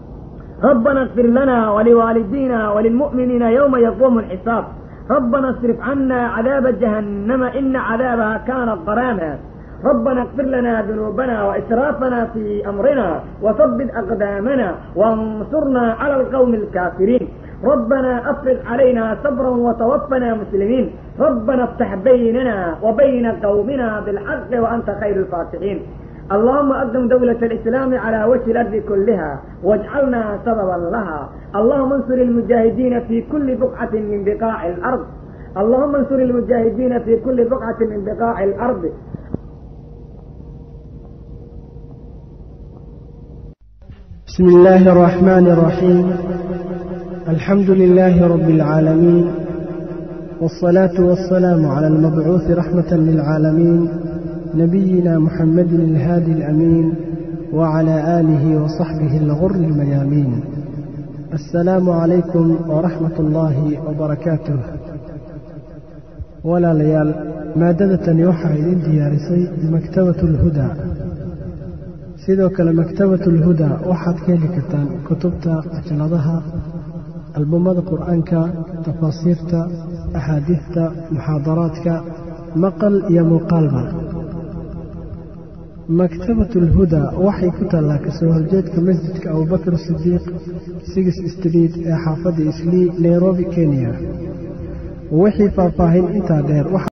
ربنا اغفر لنا ولوالدينا وللمؤمنين يوم يقوم الحساب ربنا اصرف عنا عذاب جهنم إن عذابها كان غراما ربنا اغفر لنا ذنوبنا وإسرافنا في أمرنا وثبت أقدامنا وانصرنا على القوم الكافرين ربنا أفرغ علينا صبرا وتوفنا مسلمين ربنا افتح بيننا وبين قومنا بالحق وأنت خير الفاتحين اللهم أقدم دولة الإسلام على وجه الأرض كلها واجعلنا سببا لها اللهم انصر المجاهدين في كل بقعة من بقاع الأرض اللهم انصر المجاهدين في كل بقعة من بقاع الأرض بسم الله الرحمن الرحيم الحمد لله رب العالمين والصلاة والسلام على المبعوث رحمة للعالمين نبينا محمد الهادي الأمين وعلى آله وصحبه الغر الميامين السلام عليكم ورحمة الله وبركاته ولا ليال مادة يوحى إذن ديارسي بمكتبة الهدى sidoo kale maktabatu lhuda waxaad ka heli kartaan kutubta cajaladaha albumada qur-aanka tafaasiirta axaadiidta muxaadaraadka maqal iyo muuqaalba maktabatu lhuda waxay ku taallaa kasoo horjeedka masjidka abubakar sidiiq sigis street ee xaafadda islii nairobi kenya wixii faahfaahin intaa dheer